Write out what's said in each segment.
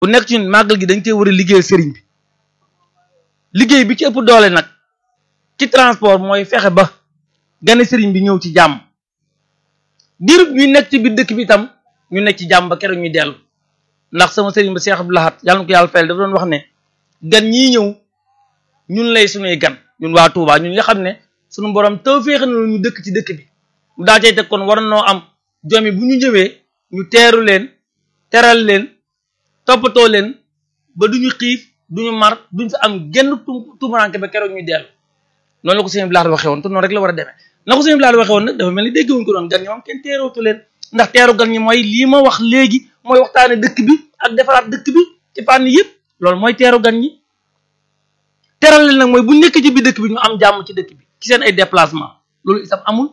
bu nekk ci ñun màggal gi dañ cee war a liggéeyal sëriñ bi liggéey bi ci ëpp doole nag ci transport mooy fexe ba gane sëriñ bi ñëw ci jàmm diirub ñuy nekk ci biir dëkk bi itam ñu nekk ci jàmm ba keroog ñuy dellu ndax sama sëriñ ba Cheikh Abdou Lahad yàlla na ko yàlla fayal dafa doon wax ne gan ñii ñëw ñun lay suñuy gan ñun waa Touba ñun nga xam ne suñu borom tawfeex na ñu dëkk ci dëkk bi mu daa cay teg kon war noo am jomi bu ñu ñëwee ñu teeru leen teral leen toppatoo leen ba duñu xiif duñu mar duñ fa am genn tu tumuranke ba keroog ñuy dellu noonu la ko sëñ Bilal waxee woon te noonu rek la war a demee na ko sëñ Bilal waxee woon nag dafa mel ni déggewuñ ko doon gan ñi moom kenn teerootu leen ndax teeru gan ñi mooy lii ma wax léegi mooy waxtaane dëkk bi ak defaraat dëkk bi ci fànn yëpp loolu mooy teeru gan ñi teral leen nag mooy bu nekk ci biir dëkk bi ñu am jàmm ci dëkk bi ci seen ay déplacement loolu itam amul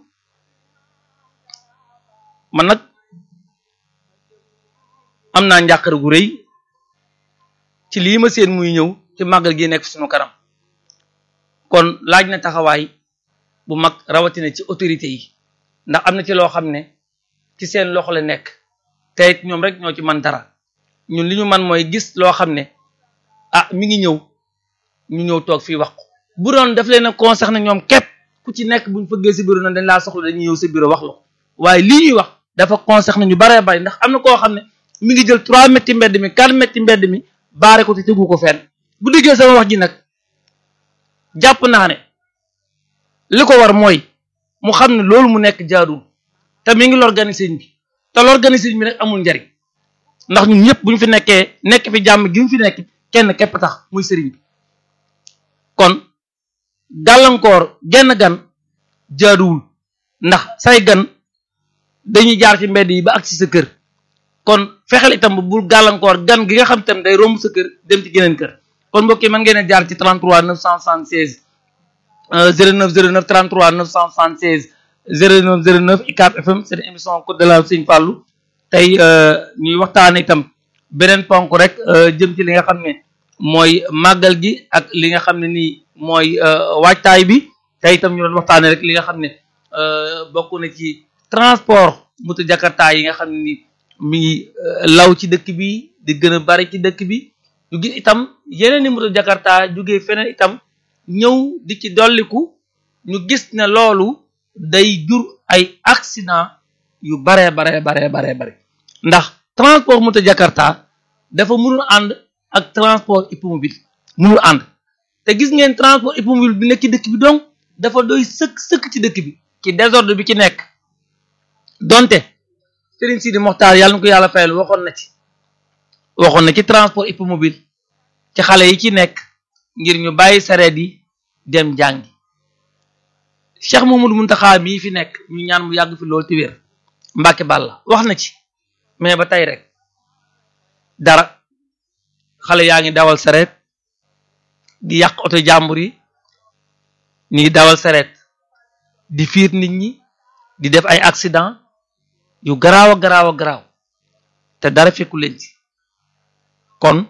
man nag am naa njàqare gu rëy ci lii ma seen muy ñëw ci màggal gi nekk suñu kanam kon laaj na taxawaay bu mag rawatina ci autorité yi ndax am na ci loo xam ne ci seen loxo la nekk te it ñoom rek ñoo ci man dara ñun li ñu man mooy gis loo xam ne ah mi ngi ñëw ñu ñëw toog fii wax ko bu doon daf leen a concerné ñoom képp ku ci nekk buñ fëggee si bureau na dañ laa soxla dañuy ñëw sa bureau wax la ko waaye lii ñuy wax dafa concerné ñu baree bari ndax am na koo xam ne mi ngi jël trois mètres mbedd mi quatre mètres mbedd mi baare ko te tegu ko fenn bu diggee sama wax ji nag jàpp naa ne li ko war mooy mu xam ne loolu mu nekk jaadul te mi ngi l'organiser bi te l'organiser bi nag amul njariñ ndax ñun ñëpp bu ñu fi nekkee nekk fi jàmm gi mu fi nekk kenn képp tax muy sëriñ bi kon gàllankoor genn gan jaaduwul ndax say gan dañuy jaar ci mbedd yi ba ak ci sa kër kon fexeel itam ba bul gàllankoor gan gi nga xam tam day romb sa kër dem ci geneen kër kon mbokk yi mën ngeen a jaar ci 33 976 09 09 33 976 09 09 ICAP FM seen émission Code de la Sëñ Fallou tey ñuy waxtaane itam beneen ponk rek jëm ci li nga xam ne mooy màggal gi ak li nga xam ne nii mooy waajtaay bi tey itam ñu doon waxtaane rek li nga xam ne bokk na ci transport moto jakarta yi nga xam ne ni mi ngi law ci dëkk bi di gën a bari ci dëkk bi ñu gis itam yeneen ni moto jakarta jógee feneen itam ñëw di ci dolliku ñu gis ne loolu day jur ay accident yu baree baree baree baree bare ndax transport moto jakarta dafa mënul ànd ak transport hippomobile mënul ànd te gis ngeen transport hippomobile bi nekk ci dëkk bi donc dafa doy sëkk sëkk ci dëkk bi ci désordre bi ci nekk donte Serigne Sidi Mokhtar yàlla na ko yàlla fayal waxoon na ci waxoon na ci transport hippomobile ci xale yi ci nekk ngir ñu bàyyi sareet yi dem jàngi Cheikh Mamadou Muntaxa mii fi nekk ñu ñaan mu yàgg fi loolu ti wér Mbàkke Bàlla wax na ci mais ba tey rek dara xale yaa ngi dawal sareet di yàq oto jàmbur yi ñu ngi dawal sareet di fiir nit ñi di def ay accident yu garaaw a garaaw a garaaw te dara fekku leen ci kon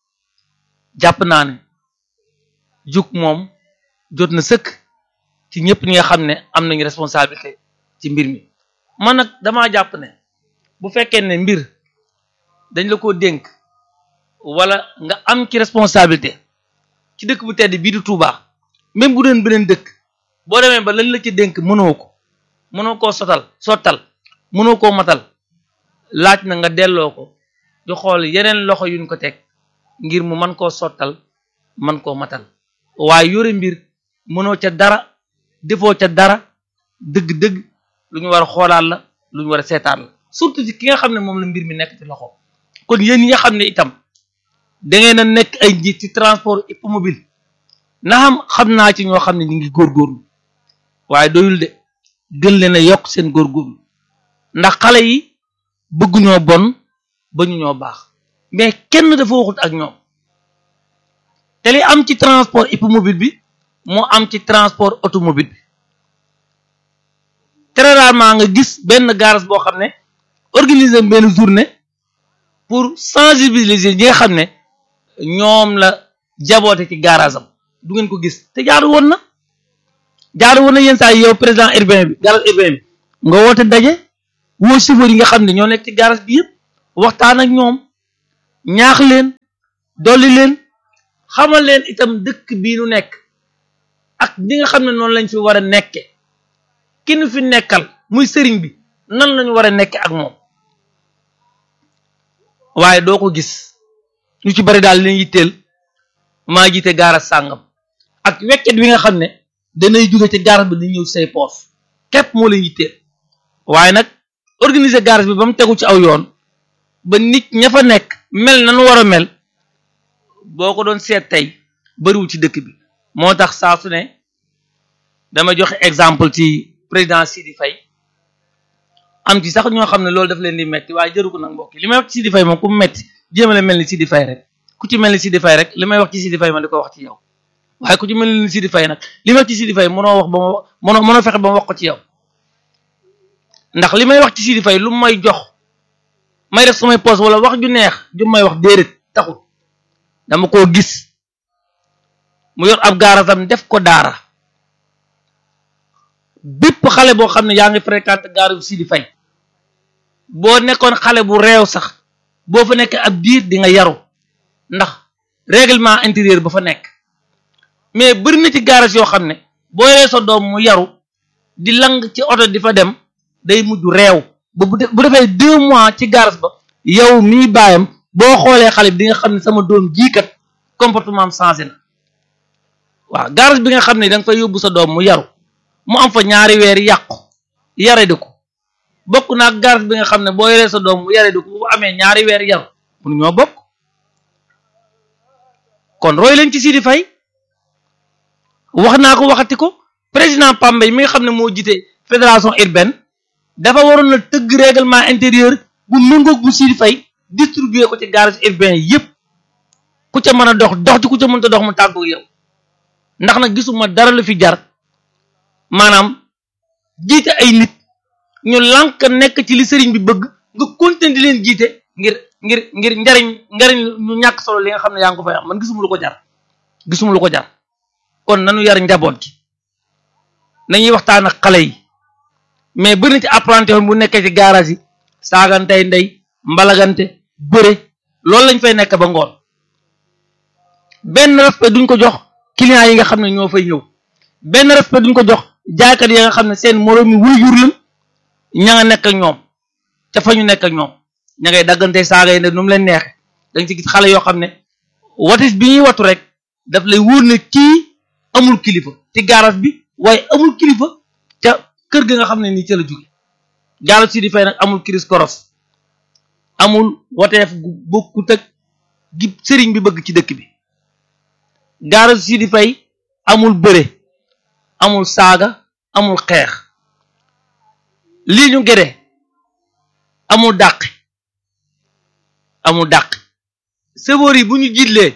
jàpp naa ne jug moom jot na sëkk ci ñëpp ñi nga xam ne am nañu responsabilité ci mbir mi man nag damaa jàpp ne bu fekkee ne mbir dañ la ko dénk wala nga am ci responsabilité ci dëkk bu tedd bii di Touba même bu doon beneen dëkk boo demee ba lañ la ci dénk mënoo ko mënoo koo sotal sottal mënoo koo matal laaj na nga delloo ko di xool yeneen loxo yuñ ko teg ngir mu mën koo sottal mën koo matal waaye yore mbir mënoo ca dara defoo ca dara dëgg-dëgg lu ñu war a xoolaat la lu ñu war a seetaat la surtout ci ki nga xam ne moom la mbir mi nekk ci loxo kon yéen ñi nga xam ne itam da ngeen a nekk ay njiit ci transport hippomobile na xam xam naa ci ñoo xam ne ñu ngi góorgóorlu waaye doyul de gën leen a yokk seen góorgóorlu ndax xale yi bëgguñoo bon ba ñu ñoo baax mais kenn dafa waxut ak ñoom te li am ci transport hippomobile bi moo am ci transport automobile bi très rarement nga gis benn garage boo xam ne organiser benn journée pour sensibiliser ñi nga xam ne ñoom la jaboote ci garage am du ngeen ko gis te jaaru woon na jaaru woon na yenn saa yi yow président urbain bi garage urbain bi nga woote daje woo chauffeur yi nga xam ne ñoo nekk ci garage bi yëpp waxtaan ak ñoom ñaax leen dolli leen xamal leen itam dëkk bii nu nekk ak ñi nga xam ne noonu lañ fi war a nekke ki nu fi nekkal muy sëriñ bi nan lañu war a nekke ak moom waaye doo ko gis ñu ci bari daal leen yitteel maa jiite gaara sàngam ak weccet wi nga xam ne danay jóge ci gaara bi di ñëw say poos képp moo leen yitteel waaye nag organiser gaara bi ba mu tegu ci aw yoon ba nit ña fa nekk mel nanu war a mel boo ko doon seet tey bariwul ci dëkk bi moo tax saa su ne dama joxe exemple ci président Sidi Faye am ci sax ñoo xam ne loolu daf leen di metti waaye jëru ko nag mbokk li may wax ci Sidi Faye moom ku mu metti jéemale mel ni Sidi Faye rek ku ci mel ni Sidi Faye rek li may wax ci Sidi Faye ma di ko wax ci yow waaye ku ci mel ni Sidi Faye nag li may wax ci Sidi Faye mënoo wax ba ma mënoo mënoo fexe ba ma wax ko ci yow ndax li may wax ci Sidi Faye lu may jox may def samay poste wala wax ju neex ju may wax déedéet taxul dama koo gis mu yor ab gaaratam def ko daara bépp xale boo xam ne yaa ngi fréquenté gaaru Sidi Faye boo nekkoon xale bu réew sax boo fa nekk ab diir di nga yaru ndax règlement intérieur ba fa nekk mais bëri na ci gaaras yoo xam ne boo yoree sa doom mu yaru di lang ci oto di fa dem day mujj réew ba bu defee deux mois ci gaaras ba yow mii baayam boo xoolee xale bi di nga xam ne sama doom jiikat comportement am changé na waaw gaaras bi nga xam ne da nga fay yóbbu sa doom mu yaru mu am fa ñaari weer yàqu yare di ko bokk naa garas bi nga xam ne boo yoree sa doom mu yare di ko bu amee ñaari weer yaru mun ñoo bokk kon roy leen ci Sidi Faye wax naa ko waxati ko président Pambay mi nga xam ne moo jiite fédération urbaine dafa waroon na tëgg règlement intérieur bu méngoog bu Sidi Faye distribuer ko ci garage urbain yépp ku ca mën a dox dox ci ku ca mënta dox mu tàggu yow ndax nag gisuma dara lu fi jar maanaam jiite ay nit ñu lànk nekk ci li sëriñ bi bëgg nga continuer di leen jiite ngir ngir ngir njariñ njariñ ñu ñàkk solo li nga xam ne yaa ngi ko fay am man gisuma lu ko jar gisuma lu ko jar kon nanu yar njaboot gi nañuy waxtaan ak xale yi mais bëri na ci apprenti woon bu nekkee ci garage yi saagantey ndey mbalagante bëre loolu lañ fay nekk ba ngoon benn respect duñ ko jox clients yi nga xam ne ñoo fay ñëw benn respect duñ ko jox jaaykat yi nga xam ne seen moroomi wuyjur lan ña nga nekk ak ñoom ca fa ñu nekk ak ñoom ña ngay daggante saaga yi ne nu mu leen neexe dañ ci gis xale yoo xam ne watis bi ñuy watu rek daf lay wóor ne kii amul kilifa ci garage bi waaye amul kilifa ca kër ga nga xam ne nii ca la jóge garage si di fay nag amul kiris koros amul wateef gu bokkut ak gi sëriñ bi bëgg ci dëkk bi garage si di fay amul bëre amul saaga amul xeex lii ñu gede amul dàq amul dàq chauffeur yi bu ñu jiitlee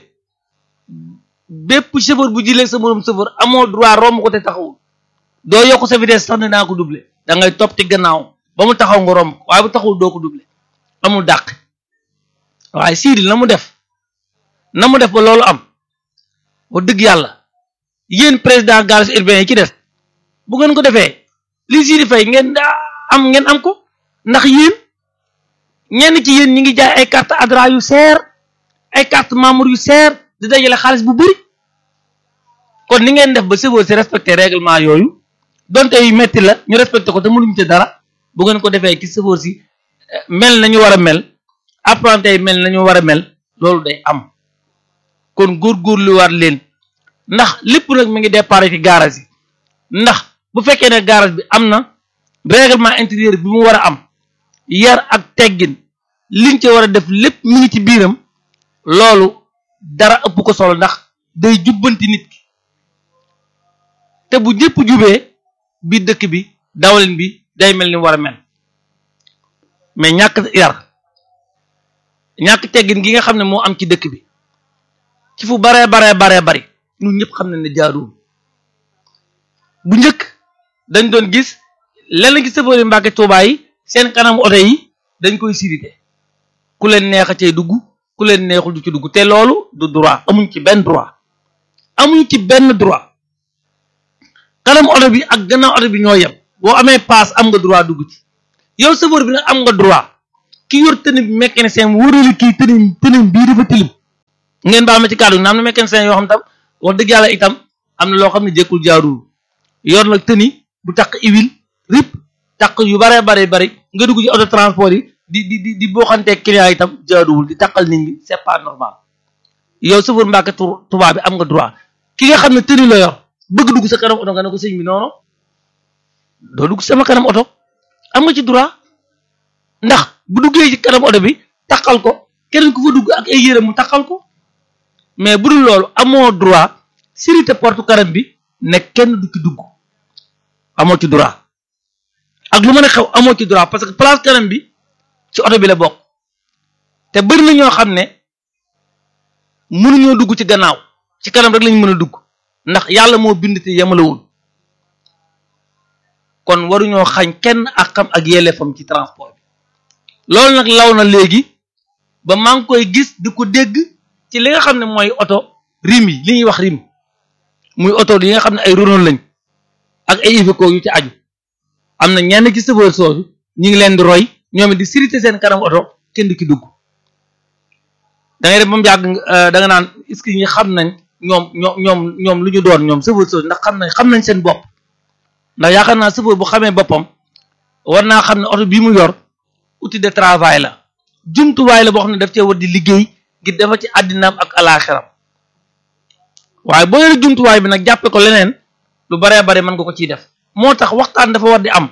bépp chauffeur bu jiitlee sa moroom chauffeur amoo droit romb ko te taxawul doo yokk sa vitesse sax ne naa ko doubler da ngay topp ci gannaaw ba mu taxaw nga romb waaye bu taxawul doo ko doubler amul dàq waaye siidil na mu def na mu def ba loolu am wax dëgg yàlla yéen président garage urbain yi ci des bu ngeen ko defee li Sidi Faye ngeen am ngeen am ko ndax yéen ñenn ci yéen ñi ngi jaay ay carte adra yu seer ay carte membre yu seer di dajale xaalis bu bëri kon ni ngeen def ba chauffeur si respecté règlement yooyu donte yu metti la ñu respecté ko te mënuñu ci dara bu ngeen ko defee ci chauffeur si mel nañu war a mel apprenti yi mel nañu war a mel loolu day am kon góorgóorlu waat leen ndax lépp nag mi ngi départ ci garage yi ndax bu fekkee ne garage bi am na règlement intérieur bi mu war a am yar ak teggin liñ ci war a def lépp mi ngi ci biiram loolu dara ëpp ko solo ndax day jubbanti nit ki te bu ñëpp jubee biir dëkk bi dawalin bi day mel ni war a mel mais ñàkk yar ñàkk teggin gi nga xam ne moo am ci dëkk bi ci fu baree baree baree bari ñun ñëpp xam nañ ne jaaduwul bu njëkk dañ doon gis lenn gi sëfëri Mbàkke Tuubaa yi seen kanam oto yi dañ koy sirité ku leen neex a cay dugg ku leen neexul du ci dugg te loolu du droit amuñ ci benn droit amuñ ci benn droit kanam oto bi ak gannaaw oto bi ñoo yem boo amee paas am nga droit dugg ci yow sëfër bi nag am nga droit ki yor tenue bi mécanicien mu wërali kii tenue tenue bii dafa tilim ngeen baal ma ci kàddu gi am na mécanicien yoo xam tam wax dëgg yàlla itam am na loo xam ne jëkkul jaarul yor nag tenue bu takk huile rip takk yu baree bare bari nga dugg ci auto transport yi di di di di booxanteeg client yi itam jaaduwul di takkal nit ñi c'est pas normal yow chauffeur Mbàkke tubaab bi am nga droit ki nga xam ne tenue la yor bëgg dugg sa kanam oto nga ne ko sëñ bi noonu doo dugg sama kanam oto am nga ci droit ndax bu duggee ci kanam oto bi takkal ko keneen ku fa dugg ak ay yére mu takkal ko mais bu dul loolu amoo droit sirité porte kanam bi ne kenn du ci dugg amoo ci droit ak lu mën a xew amoo ci droit parce que place kanam bi ci oto bi la bokk te bëri na ñoo xam ne mënuñoo dugg ci gannaaw ci kanam rek lañ mën a dugg ndax yàlla moo bind te yemalewul kon waruñoo xañ kenn ak xam ak yelleefam ci transport bi loolu nag law na léegi ba maa ngi koy gis di ko dégg ci li nga xam ne mooy oto rim yi li ñuy wax rim muy oto yi nga xam ne ay Renault lañ ak ay Iveco yu ci aju am na ñenn ci chauffeur soosu ñu ngi leen di roy ñoom it di sirité seen kanam oto kenn du ki dugg da ngay def ba mu yàgg da nga naan est-ce que ñi xam nañ ñoom ñoom ñoom ñoom lu ñu doon ñoom chauffeur soosu ndax xam nañ xam nañ seen bopp ndax yaakaar naa chauffeur bu xamee boppam war naa xam ne oto bii mu yor outil de travail la jumtuwaay la boo xam ne daf cee war di liggéey ngir dafa ci àddinaam ak alaaxiram waaye boo yore jumtuwaay bi nag jàppe ko leneen lu baree bare mën nga ko ciy def moo tax waxtaan dafa war di am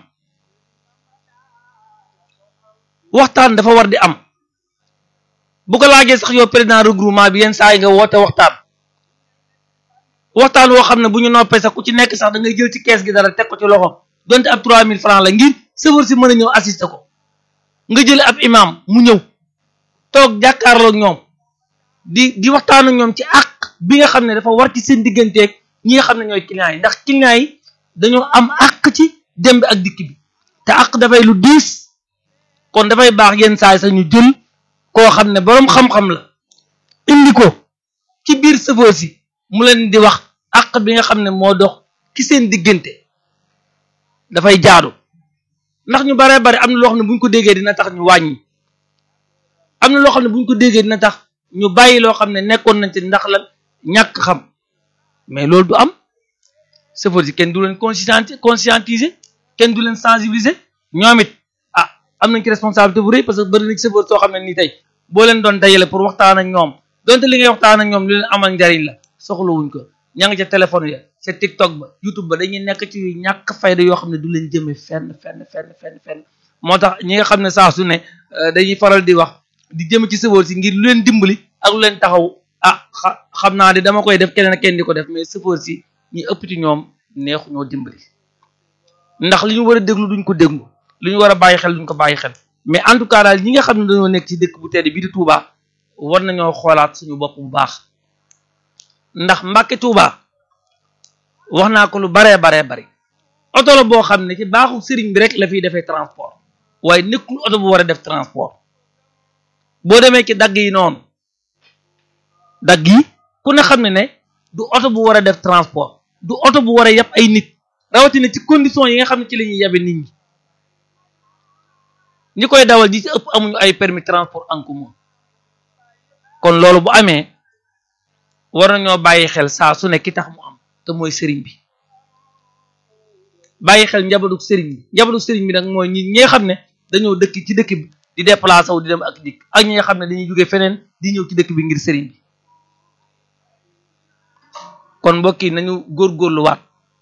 waxtaan dafa war di am bu ko laajee sax yow président regroupement bi yenn saa yi nga woote waxtaan waxtaan woo xam ne bu ñu noppee sax ku ci nekk sax da ngay jël ci kees gi dara teg ko ci loxoom donte ab 3000 francs la ngir chauffeur si mën a ñëw assister ko nga jële ab imam mu ñëw toog jàkkaarloog ñoom di di waxtaan ak ñoom ci àq bi nga xam ne dafa war ci seen digganteeg ñi nga xam ne ñooy clients yi ndax clients yi dañoo am àq ci dem bi ak dikk bi te àq dafay lu diis kon dafay baax yenn saa yi sax ñu jël koo xam ne boroom xam-xam la indi ko ci biir chauffeur si mu leen di wax àq bi nga xam ne moo dox ci seen diggante dafay jaadu ndax ñu baree bari am na loo xam ne bu ñu ko déggee dina tax ñu wàññi am na loo xam ne bu ñu ko déggee dina tax ñu bàyyi loo xam ne nekkoon nañ ci ndax la ñàkk xam mais loolu du am chauffeur si kenn du leen conscienti conscientiser kenn du leen sensibiliser ñoom it ah am nañ ci responsabilité bu rëy parce que bëri na ci chauffeur soo xam ne nii tey boo leen doon dajale pour waxtaan ak ñoom donte li ngay waxtaan ak ñoom li leen amal njariñ la soxlawuñ ko ña nga ca téléphone ya ca TikTok ba YouTube ba dañuy nekk ci ñàkk fayda yoo xam ne du leen jëmee fenn fenn fenn fenn fenn moo tax ñi nga xam ne saa su ne dañuy faral di wax di jëm ci chauffeur si ngir lu leen dimbali ak lu leen taxaw ah xam naa di dama koy def keneen ak kenn di ko def mais chauffeur si ñi ëpp ci ñoom neexu ñoo dimbali ndax li ñu war a déglu duñ ko déglu li ñu war a bàyyi xel duñ ko bàyyi xel mais en tout cas daal ñi nga xam ne dañoo nekk ci dëkk bu tedd bii di Touba war nañoo xoolaat suñu bopp bu baax ndax Mbàkke Touba wax naa ko lu baree baree bari oto la boo xam ne ci baaxu sëriñ bi rek la fiy defee transport waaye nekkul oto bu war a def transport boo demee ci dagg yi noonu dagg yi ku ne xam ne ne du oto bu war a def transport du oto bu war a yab ay nit rawatina ci condition yi nga xam ne ci la ñuy yabe nit ñi ñi koy dawal ji ci ëpp amuñu ay permis transport en commun kon loolu bu amee war nañoo bàyyi xel saa su ne ki tax mu am te mooy sëriñ bi bàyyi xel njabootu sëriñ bi njabootu sëriñ bi nag mooy ñi ñi nga xam ne dañoo dëkk ci dëkk bi di déplacé wu di dem ak dikk ak ñi nga xam ne dañuy jóge feneen di ñëw ci dëkk bi ngir sëriñ bi kon mbokk yi nañu góorgóorluwaat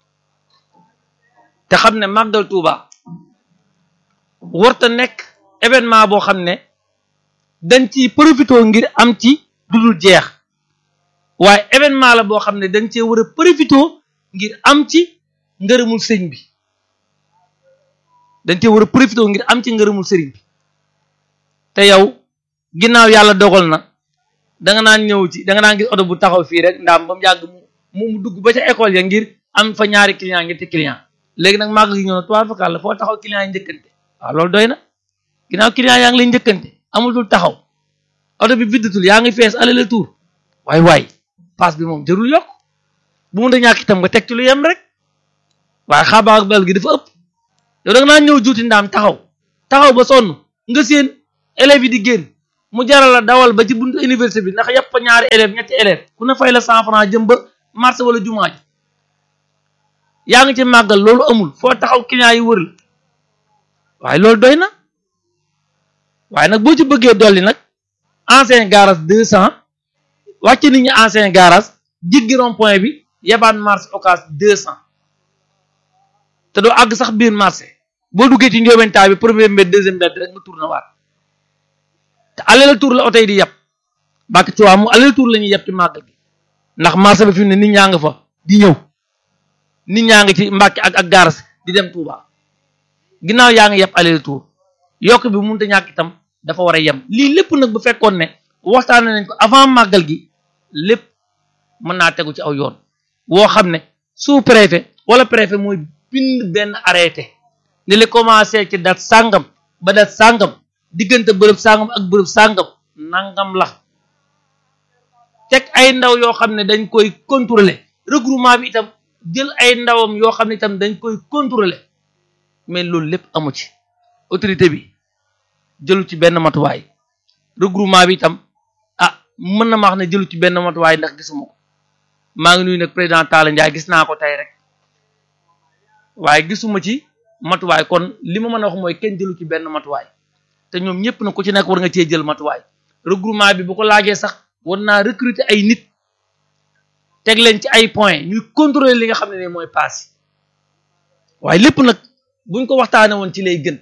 te xam ne màggal Tuuba warta nekk événement boo xam ne dañ ci profité ngir am ci dudul jeex waaye événement la boo xam ne dañ cee war a profité ngir am ci ngërëmul sëñ bi dañ cee war a profité ngir am ci ngërëmul sëriñ bi te yow ginnaaw yàlla dogal na danga naan ñëw ci danga naan gis oto bu taxaw fii rek ndaam ba mu yàgg mu mu dugg ba ca école ya ngir am fa ñaari client ñetti client léegi nag màgg gi ñëw na trois fois la foo taxaw client yi njëkkante waaw loolu doy na ginnaaw client yaa ngi lay njëkkante amul dul taxaw oto bi viddatul yaa ngi fees aller retour waay waay paas bi moom jarul yokk bu mun a ñàkk itam nga teg ci lu yem rek waaye xaabaa ak bel gi dafa ëpp yow da nga naan ñëw juuti ndaam taxaw taxaw ba sonn nga seen élèves yi di génn mu jaral la dawal ba ci buntu université bi ndax yëpp ñaari élèves ñetti élèves ku ne fay la cent franc jëm ba marché wala jumaa ji yaa ngi ci màggal loolu amul foo taxaw client yi wër la waaye loolu doy na waaye nag boo ci bëggee dolli nag ancien garage deux cent wàcc nit ñi ancien garage jiggi rond point bi yebaan marché occas deux cent te doo àgg sax biir marché boo duggee ci njóobentaay bi premier mbedd deuxième mbedd rek nga tourné waat te aller tour la oto yi di yeb bàkk ci waa mu aller tour la ñuy yeb ci màggal gi ndax marché bi fi mu ne nit ñaa nga fa di ñëw nit ñaa ngi ci Mbàkke ak ak garas di dem Touba ginnaaw yaa ngi yeb aller tour yokk bi mënut a ñàkk itam dafa war a yem lii lépp nag bu fekkoon ne waxtaane nañ ko avant màggal gi lépp mën naa tegu ci aw yoon woo xam ne sous préfet wala préfet mooy bind benn arrêté ni li commencé ci date sàngam ba date sàngam diggante bërëb sàngam ak bërëb sàngam nangam la teg ay ndaw yoo xam ne dañ koy contrôler regroupement bi itam jël ay ndawam yoo xam ne itam dañ koy contrôler mais loolu lépp amu ci autorité bi jëlu ci benn matuwaay regroupement bi itam ah mën na ma wax ne jëlu ci benn matuwaay ndax gisuma ko maa ngi nuyu nag président Talla Ndiaye gis naa ko tey rek waaye gisuma ci matuwaay kon li ma mën a wax mooy kenn jëlu ci benn matuwaay te ñoom ñëpp na ku ci nekk war nga cee jël matuwaay regroupement bi bu ko laajee sax war naa recruter ay nit teg leen ci ay points ñuy contrôler li nga xam ne ne mooy paas waaye lépp nag buñ ko waxtaanee woon ci lay gën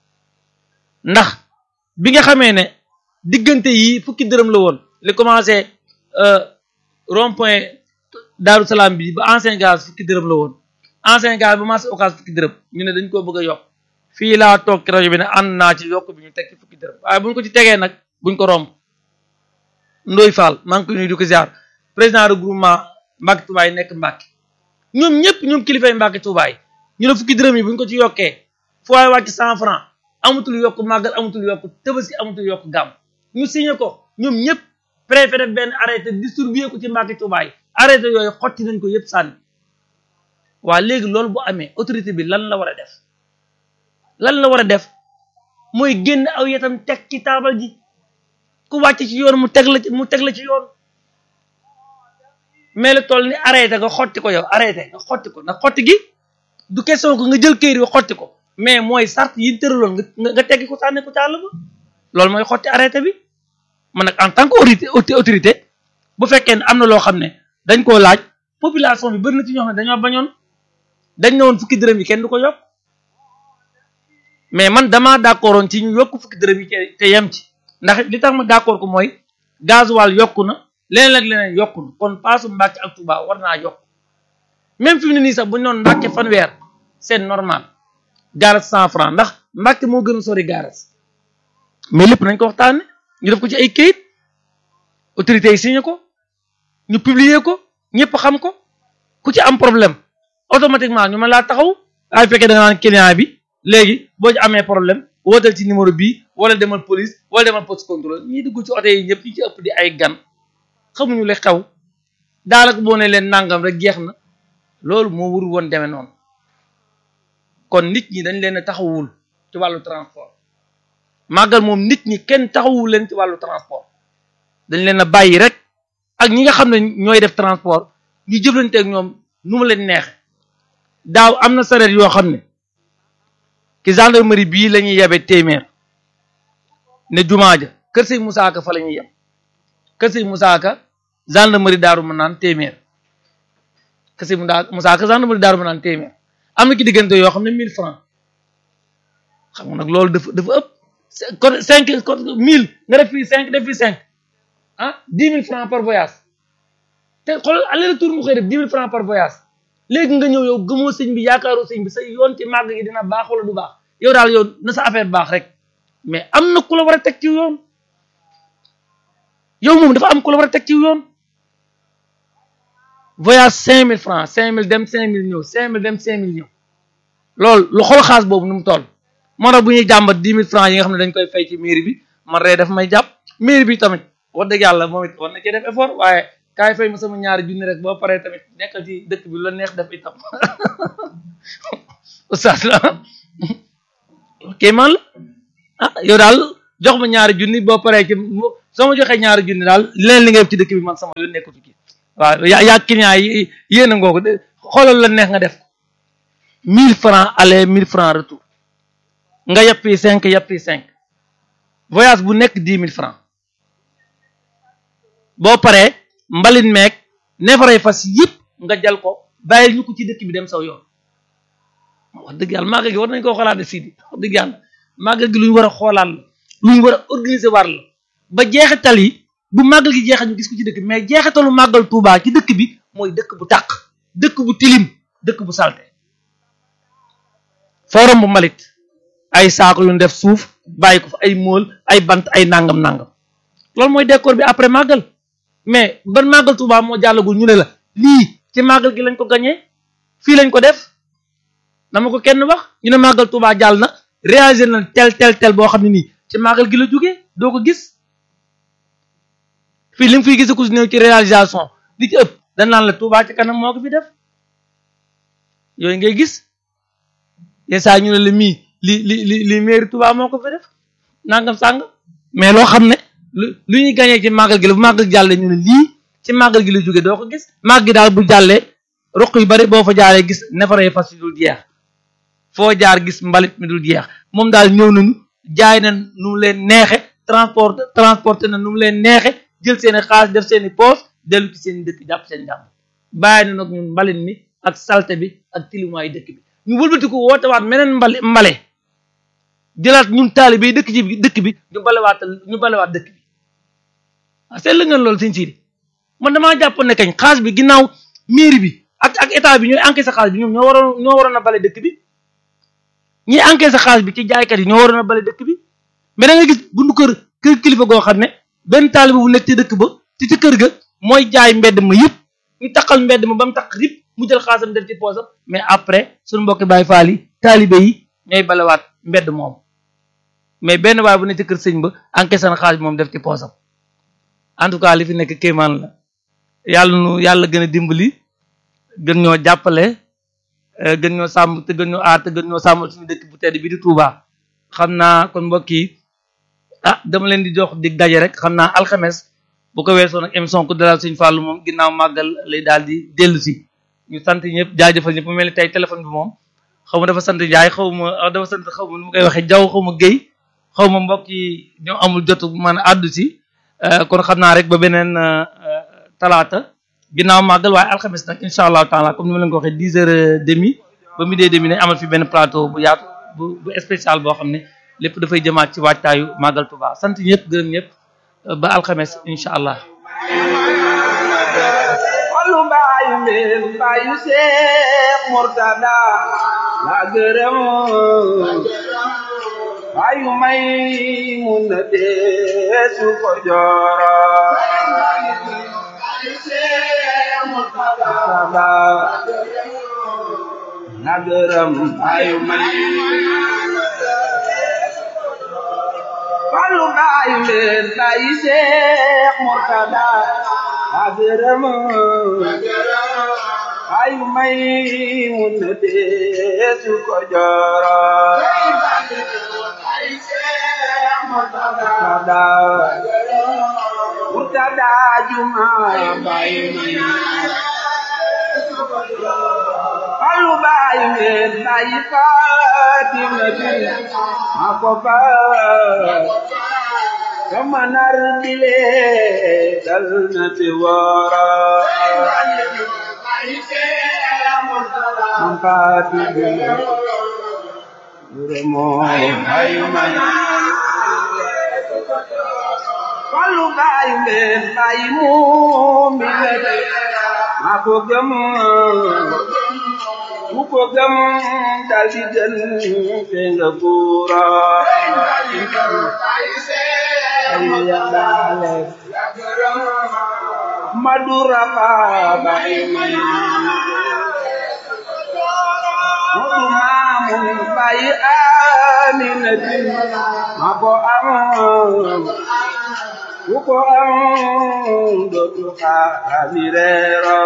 ndax bi nga xamee ne diggante yi fukki dërëm la woon li commencé rond point Daaru Salaam bi ba ancien gaz fukki dërëm la woon ancien gaz ba marché Ocass fukki dërëm ñu ne dañ koo bëgg a yokk fii laa toog ci rajo bi ne ànd naa ci yokk bi ñu teg ci fukki dërëm waaye buñ ko ci tegee nag buñ ko romb Ndoy Fall maa ngi koy nuyu di ko ziar président regroupement Mbacke Touba yi nekk Mbacke ñoom ñëpp ñoom kilifay Mbacke Touba yi ñu ne fukki dërëm yi buñ ko ci yokkee fu waay wàcc cent franc amatul yokk màggal amatul yokk tëbaski amatul yokk gàmm ñu signé ko ñoom ñëpp préfet def benn arrêté distribué ko ci Mbacke Touba yi arrêté yooyu xotti nañ ko yëpp sànni waa léegi loolu bu amee autorité bi lan la war a def lan la war a def mooy génn aw yetam teg ci taabal ji ku wàcc ci yoon mu teg la ci mu teg la ci yoon mais lu toll ni arrêté nga xotti ko yow arrêté nga xotti ko ndax xotti gi du question ko nga jël këyit bi xotti ko mais mooy sart yi tëraloon nga nga teggi ko sànni ko ci àll ba loolu mooy xotti arrêté bi man nag en tant que autorité autorité bu fekkee ne am na loo xam ne dañ koo laaj population bi bëri na ci ñoo xam ne dañoo bañoon dañ ne woon fukki dërëm yi kenn du ko yokk mais man damaa d'accordoon ci ñu yokk fukki dërëm yi te yem ci ndax li tax ma d'accord ko mooy gasoil yokku na leneen ak leneen yokku na kon paasu Mbàkke ak Touba war naa yokk même fi mu ne nii sax bu ñu doon Mbàkke fanweer c'est normal garas cent franc ndax Mbàkke moo gën a sori garas mais lépp nañ ko waxtaane ñu def ko ci ay kayit autorités yi signé ko ñu publier ko ñëpp xam ko ku ci am problème automatiquement ñu mën laa taxaw ay fekkee da nga naan client bi léegi boo ci amee problème wootal ci numéro bii wala demal police wala demal poste contrôle ñii dugg ci oto yi ñëpp ñi ci ëpp di ay gan xamuñu li xew daanaka boo ne leen nangam rek jeex na loolu moo wur woon demee noonu kon nit ñi dañ leen a taxawul ci wàllu transport màggal moom nit ñi kenn taxawul leen ci wàllu transport dañ leen a bàyyi rek ak ñi nga xam ne ñooy def transport ñu jëflante ak ñoom nu mu leen neexe daaw am na sareet yoo xam ne ki gendarmerie bii la ñuy yebe téeméer ne jumaa ja kër sëñ Moussa Ka fa la ñuy yem kër sëñ Moussa Ka gendarmerie daaru ma naan téeméer kër sëñ Moussa Ka gendarmerie daaru ma naan téeméer am na ki diggante yoo xam ne mille francs xam nga nag loolu dafa dafa ëpp kon cinq kon mille nga def fii cinq def fii cinq ah dix mille francs par voyage te xoolal aller retour mu koy def dix mille francs par voyage léegi nga ñëw yow gëmoo sëñ bi yaakaaroo sëñ bi sa yoon ci màgg gi dina baax wala du baax yow daal yow na sa affaire baax rek mais am na ku la war a teg ci yoon yow moom dafa am ku la war a teg ci yoon voyage cinq mille francs cinq mille dem cinq mille ñëw cinq mille dem cinq mille ñëw loolu lu xool xaas boobu nu mu toll moo tax bu ñuy jàmbat dix mille francs yi nga xam ne dañ koy fay ci mairie bi man ree daf may jàpp mairie bi tamit wax dëgg yàlla moom it war na cee def effort waaye kaay fay ma sama ñaari junni rek boo paree tamit nekkal ci dëkk bi la neex def itam oustaz la ok man la ah yow daal jox ma ñaari junni boo paree ci soo ma joxee ñaari junni daal leen li nga def ci dëkk bi man sama yoon nekkatu ci waaw yaa yaa client yi yéen a ngoo ko xoolal la neex nga def ko mille francs aller mille francs retour nga yàppi cinq yàppi cinq voyage bu nekk dix mille francs boo paree mbalin meeg neefaray fas yëpp nga jal ko bàyyil ñu ko ci dëkk bi dem saw yoon wax dëgg yàlla màggal gi war nañ koo xoolaat de Sidi wax dëgg yàlla màggal gi lu ñu war a xoolaat la lu ñu war a organiser war la ba jeexital yi bu màggal gi jeexal ñu gis ko ci dëkk bi mais jeexitalu màggal Touba ci dëkk bi mooy dëkk bu tàq dëkk bu tilim dëkk bu salte forum bu mbalit ay saako yu ñu def suuf bàyyi ko fa ay mool ay bant ay nangam nangam loolu mooy décor bi après màggal mais ban màggal Touba moo jàllagul ñu ne la lii ci màggal gi lañ ko gañee fii lañ ko def dama ko kenn wax ñu ne màggal Touba jàll na réaliser na tel tel tel boo xam ne nii ci màggal gi la jógee doo ko gis fii li nga fiy gis ku si néew ci réalisation li ci ëpp dañ naan la Touba ci kanam moo ko fi def yooyu ngay gis yenn saa ñu ne la mii li li li li mairie Touba moo ko fi def nangam sàng mais loo xam ne lu lu ñuy gañee ci màggal gi la bu màggal jàllee ñu ne lii ci màggal gi la jógee doo ko gis màgg gi daal bu jàllee ruq yu bari boo fa jaaree gis nefaree fas yu dul jeex foo jaar gis mbalit mi dul jeex moom daal ñëw nañu jaay na nu mu leen neexe transport transporté na nu mu leen neexe jël seeni xaalis def seeni poos dellu ci seen dëkk jàpp seen jàmm bàyyi na nag ñun mbalit mi ak salte bi ak tilimaay dëkk bi ñu wëlbati ko woote waat meneen mbali mbale jëlaat ñun taalibe dëkk ci dëkk bi ñu balewaat ñu balewaat dëkk bi ah seetlu ngeen loolu sëñ Sidi man damaa jàpp ne kañ xaalis bi ginnaaw mairie bi ak ak état bi ñooy encaissé xaalis bi ñoom ñoo waroon ñoo waroon a bale dëkk bi ñi encaissé xaalis bi ci jaaykat yi ñoo waroon a bale dëkk bi mais da nga gis bundu kër kër kilifa goo xam ne benn taalibe bu nekk ci dëkk ba ci ci kër ga mooy jaay mbedd ma yëpp ñu taqal mbedd ma ba mu taq yëpp mu jël xaasam def ci poosam mais après suñu mbokki Baay Faal yi taalibe yi ñooy balewaat mbedd moom mais benn waay bu ne ci kër sëñ ba encaissé na xaalis bi moom def ci poosam en tout cas li fi nekk kéemaan la yàlla nu yàlla gën a dimbali gën ñoo jàppale gën ñoo sàmm te gën ñoo aar te gën ñoo sàmmal suñu dëkk bu tedd bi di Touba xam naa kon mbokk yi ah dama leen di jox dig daje rek xam naa alxames bu ko weesoo nag émission ku dalal suñu fàllu moom ginnaaw màggal lay daal di dellu si ñu sant ñëpp jaajëfal ñëpp mu mel ni tey téléphone bi moom xaw ma dafa sant jaay xaw ma dafa sant xaw ma nu mu koy waxee jaww xaw ma géy xaw ma mbokk yi ñoo amul jotu man àddu si kon xam naa rek ba beneen talaata ginnaaw màggal waaye alxames nag incha allahu taala comme ni ma leen ko waxee dix heures demi ba midi et demi ne amal fi benn plateau bu yaatu bu bu spécial boo xam ne lépp dafay jëmaat ci waajtaayu màggal Tuubaa sant ñëpp gërëm ñëpp ba alxames incha allah. Fallu mbaayu mbeen mbaayu Seex Murtada la gërëm mbaayu may mun na deesu ko jooro Murtada la gërëm mbaayu may Fallu mbaayu mbeen mbaayu Seex Murtada la gërëm ay may mun na deesu ko jooro Murtada Murtada juma bay may Fallu bay men bay Fatima bin mako ba sama nar dile dal na ti wara Ampati bin Remo ay may Fallu bay men bay mu mi maa ko gëm ku ko gëm dal di jël te nga buura ay yàllaale madura fa bay may modu maamun bay aminatin maa ko am ku ko am dootu xaami reero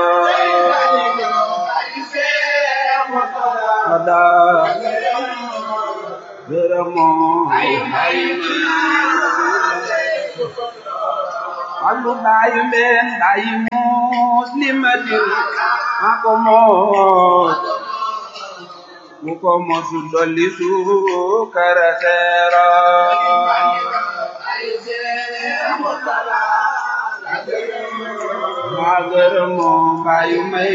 ada gërëmoo Fallu baayu mbeen baayu muus li ma dil ma ko moos mu ko mosu dolli suukara seera maa gërëmoo baayu may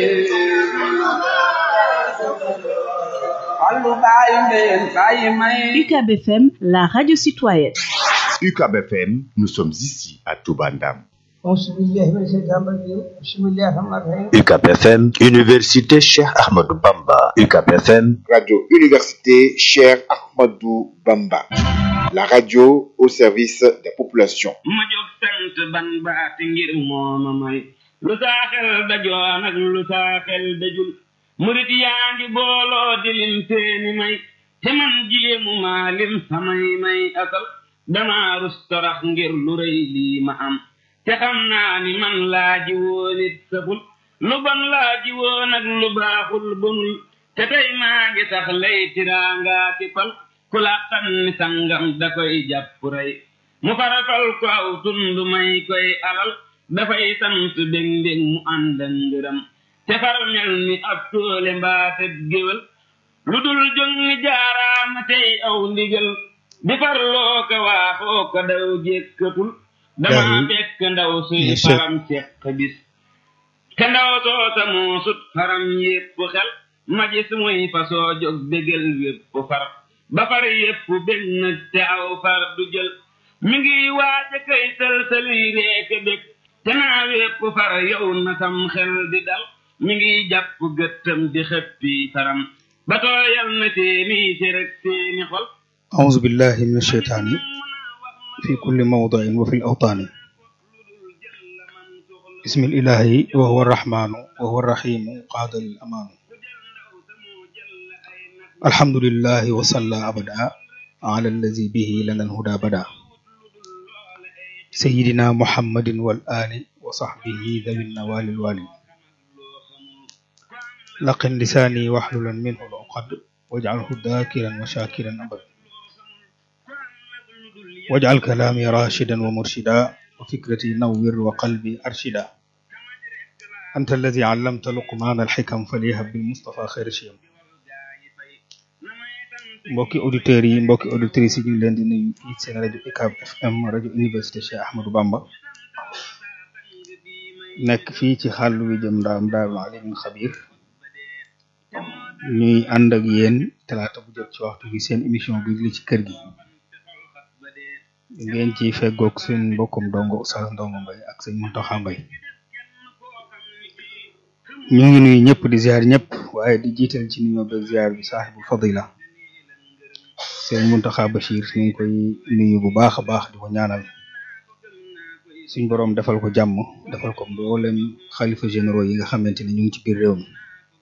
Fallu baayu mbeen baayu may UCAB FM, la radio citoyenne. UCAB FM, nous sommes ici à Toubandam. أعوذ بالله من الشيطان الرجيم بسم الله الرحمن الرحيم UCAB FM, Université Cheikh Ahmadou Bamba. UCAB FM, Radio Université Cher Ahmadou Bamba. La radio au service des populations. ma jóg sant ban baati ngir mooma may lu saa xel dajoon ak lu saa xel dajul murit yaa ngi booloo di lim seeni may te man jéemu maa lim samay may asal dama rus torax ngir lu rëy lii ma am te xam naa ni man laaji woon it saful lu bon laaji woon ak lu baaxul bonul te tey maa ngi tax lay tiraangaa ki pal ku làqan ni sangam da koy jàpp rey mu farafal ko aw tund may koy alal dafay sant bég mbég mu ànd ak ngërëm te far mel ni ab toole mbaate géwél lu dul jóg ni jaaraama tey aw ndigal di farloo ko waaxoo ko daw jékkatul dama fekk ndaw suy faram ceq bis te ndaw soosa moo sut faram yépp xel ma gis muy fasoo jóg bégal wépp far ba far yépp bég nag te aw far du jël mi ngi waaja kay sëlsëli reeke bég te naa wépp far yow na sam xel di dal mi ngi jàpp gëttam di xëppi faram ba tooyal na seeni cërëg seeni xol أعوذ بالله من الشيطان في كل موضع وفي الأوطان بسم الإله وهو الرحمن وهو الرحيم قاد الأمان الحمد لله وصلى أبدا على الذي به لنا الهدى بدا سيدنا محمد والآل وصحبه ذوي النوال الوالي لقن لساني واحللا منه العقد واجعله ذاكرا وشاكرا أبدا واجعل كلامي راشدا ومرشدا وفكرتي نور وقلبي أرشدا أنت الذي علمت لقمان الحكم فليهب بالمصطفى خير شيم mbokki auditeurs yi mbokki auditrices yi ñu ngi leen di nuyu fii seen rajo UCAB FM rajo université Cheikh Ahmadou Bamba nekk fii ci xàll wi jëm ndaam daarul alimul xabir ñuy ànd ak yéen talaata bu jot ci waxtu bi seen émission bi li ci kër gi ngeen ci feggoog seen mbokkum ndongo Oustaz Ndongo Mbaye ak sëñ Muntaxa Mbaye ñu ngi nuyu ñëpp di ziar ñëpp waaye di jiital ci nuyoo beeg ziar bi saaxibul fadila sëñ Muntaxa Bachir ñu ngi koy nuyu bu baax a baax di ko ñaanal suñ boroom defal ko jàmm defal ko mboolem xalifa généraux yi nga xamante ne ñu ngi ci biir réew mi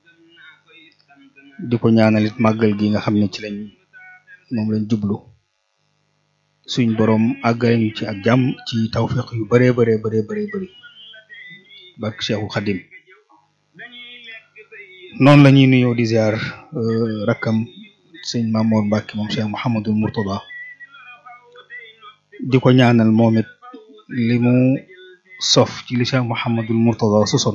di ko ñaanal it màggal gi nga xam ne ci lañ moom lañ jublu suñ boroom àggale ñu ci ak jàmm ci tawfiq yu baree baree baree baree bëri bark Cheikhul Khadim noonu la ñuy nuyoo di ziar rakkam sëñ Mamour Mbacke moom Cheikh Mouhamadul Mourtada di ko ñaanal moom it li mu sof ci li Cheikh Mouhamadul Mourtada sosoon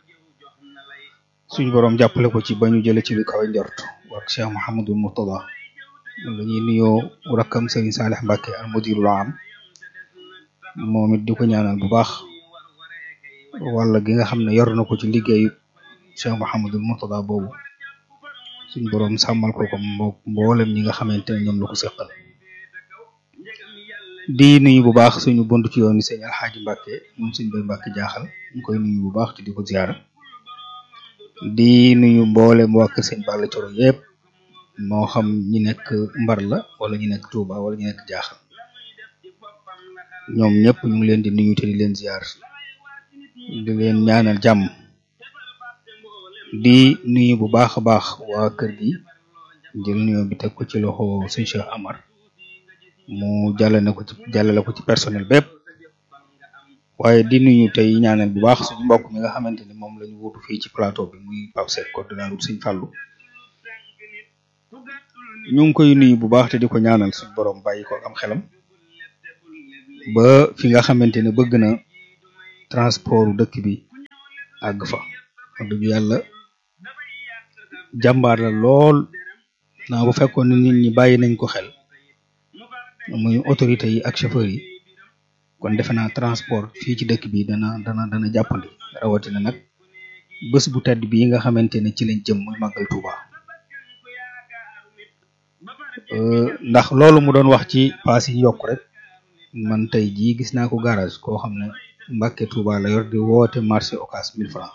suñ boroom jàppale ko ci ba ñu jële ci lu kawe njort bark Cheikh Mouhamadul Mourtada la ñuy nuyoo rakkam Serigne Salih Mbacke al mudirul am moom it di ko ñaanal bu baax wala gi nga xam ne yor na ko ci liggéeyu Cheikh Mouhamadul Mourtada boobu suñ boroom sàmmal ko ko mbo mboolem ñi nga xamante ne ñoom la ko seqal di nuyu bu baax suñu bunt ci yoon sëñ Alxaaji Mbacke moom suñ bay Mbacke jaaxal ñu koy nuyu bu baax te di ko ziara di nuyu mboolem waa kër sëñ Balla Coro yépp moo xam ñi nekk mbar la wala ñi nekk Touba wala ñi nekk jaaxal ñoom ñëpp ñu ngi leen di nuyu te di leen ziar di leen ñaanal jàmm di nuyu bu baax a baax waa kër gi jël nuyu bi teg ko ci loxo sëñ Cheikh Amar mu jàllale ko ci jàllale ko ci personnel bépp waaye di nuyu tey ñaanal bu baax suñu mbokk mi nga xamante ni moom la ñu wutu fii ci plateau bi muy Pape Seck coordonnateur sëñ Fallou ñu ngi koy nuyu bu baax te di ko ñaanal suñ borom bàyyi ko am xelam ba fi nga xamante ne bëgg na transport dëkk bi àgg fa wax dëgg yàlla jàmbaar la lool naa bu fekkoon ne nit ñi bàyyi nañ ko xel muy autorité yi ak chauffeur yi kon defe naa transport fii ci dëkk bi dana dana dana jàppandi rawatina nag bés bu tedd bii nga xamante ne ci lañ jëm muy màggal Touba ndax loolu mu doon wax ci paas yi yokk rek man tey jii gis naa ko garage koo xam ne Mbàkke Touba la yor di woote marché Ocass mille francs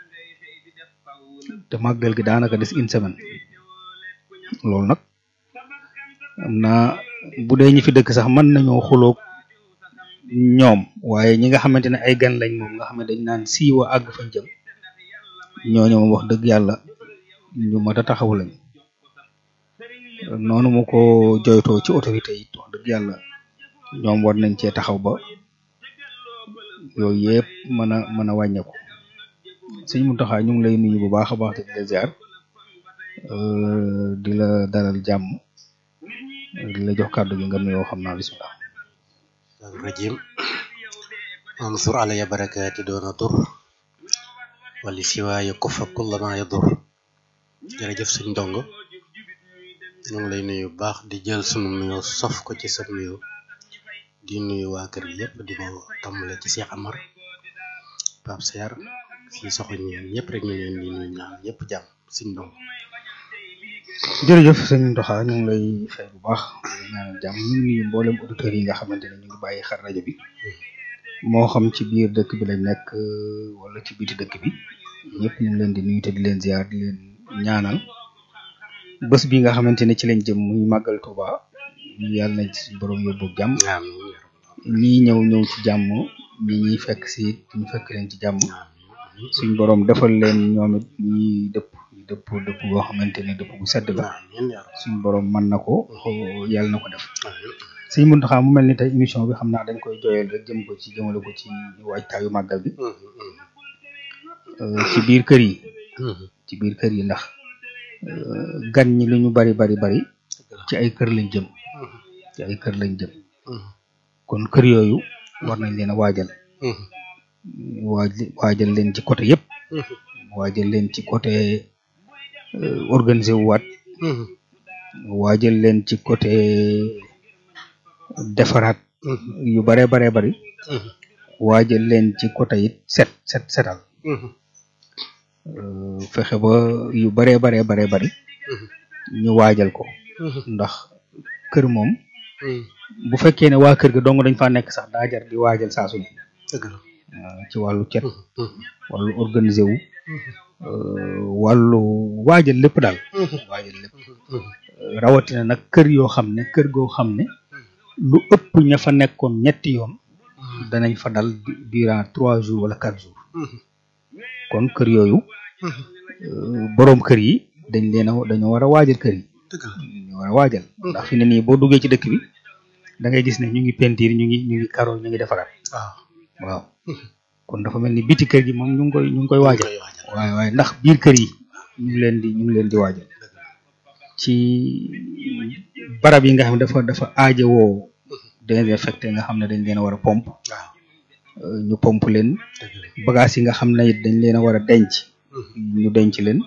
te màggal gi daanaka des une semaine loolu nag am naa bu dee ñi fi dëkk sax mën nañoo xuloog ñoom waaye ñi nga xamante ne ay gan lañ moom nga xam ne dañ naan siiwa àgg fañ jëm ñooñu moom wax dëgg yàlla ñu mat a taxaw lañ noonu mu ko joytoo ci autorité yi wax dëgg yàlla ñoom war nañ cee taxaw ba yooyu yëpp mën a mën a wàññeeku sëñ Mountakha ñu ngi lay nuyu bu baax a baax te di la ziar di la dalal jàmm di la jox kàddu gi nga nuyoo xam naa bismillah rajim ansur alaya barakaati doona dur wali siwaaya kufa kulla ma yadur jërëjëf suñ ndongo ñu ngi lay nuyu bu baax di jël sunu nuyoo sof ko ci sa nuyoo di nuyu waa kër gi yëpp di ko tàmbale ci Cheikh Amar Pape Seer fii soxoñ ñeen ñëpp rek ñu leen di nuyu ñaan ñëpp jàmm suñ ndongo jërëjëf sëñ Ndoxa ñu ngi lay fay bu baax ñaanal jàmm ñu ngi nuyu mboolem auditeurs yi nga xamante ne ñu ngi bàyyi xar rajo bi moo xam ci biir dëkk bi lañ nekk wala ci biti dëkk bi ñëpp ñu ngi leen di nuyu te di leen ziar di leen ñaanal bés bi nga xamante ne ci lañ jëm muy màggal Touba yàlla nañ ci suñu borom yóbbu jàmm ñii ñëw ñëw ci jàmm ñi ñuy fekk si ñu fekk leen ci jàmm suñ borom defal leen ñoom it ñi dëpp dëpp dëpp boo xamante ne dëpp bu sedd la suñ borom mën na ko yàlla na ko def sëñ Mountakha mu mel ni tey émission bi xam naa dañ koy joyal rek jëm ko ci jëmale ko ci waajtaayu màggal bi ci biir kër yi ci biir kër yi ndax gan ñi lu ñu bari bari bari ci ay kër lañ jëm ci ay kër lañ jëm kon kër yooyu war nañ leen a waajal waaj waajal leen ci côté yëpp waajal leen ci côté organisé wu waat waajal leen ci côté defaraat yu bare bare bari waajal leen ci côté it set set setal fexe ba yu bare bare bare bari ñu waajal ko ndax kër moom bu fekkee ne waa kër ga dong dañ fa nekk sax daa jar di waajal saa su ne ci wàllu cet wàllu organisé wu wàllu waajal lépp daal waajal lépp rawatina nag kër yoo xam ne kër goo xam ne lu ëpp ña fa nekkoon ñetti yoon danañ fa dal durant trois jours wala quatre jours kon kër yooyu boroom kër yi dañ leen a dañoo war a waajal kër yi ñu war a waajal ndax fi ne nii boo duggee ci dëkk bi da ngay gis ne ñu ngi pentiir ñu ngi ñu ngi karo ñu ngi defaraat waaw kon dafa mel ni biti kër gi moom ñu ngi koy ñu ngi koy waajal waaye waaye ndax biir kër yi ñu ngi leen di ñu ngi leen di waajal ci barab yi nga xam ne dafa dafa aajowoo désinfecté nga xam ne dañ leen a war a pompe ñu pompe leen bagage yi nga xam ne it dañ leen a war a denc ñu denc leen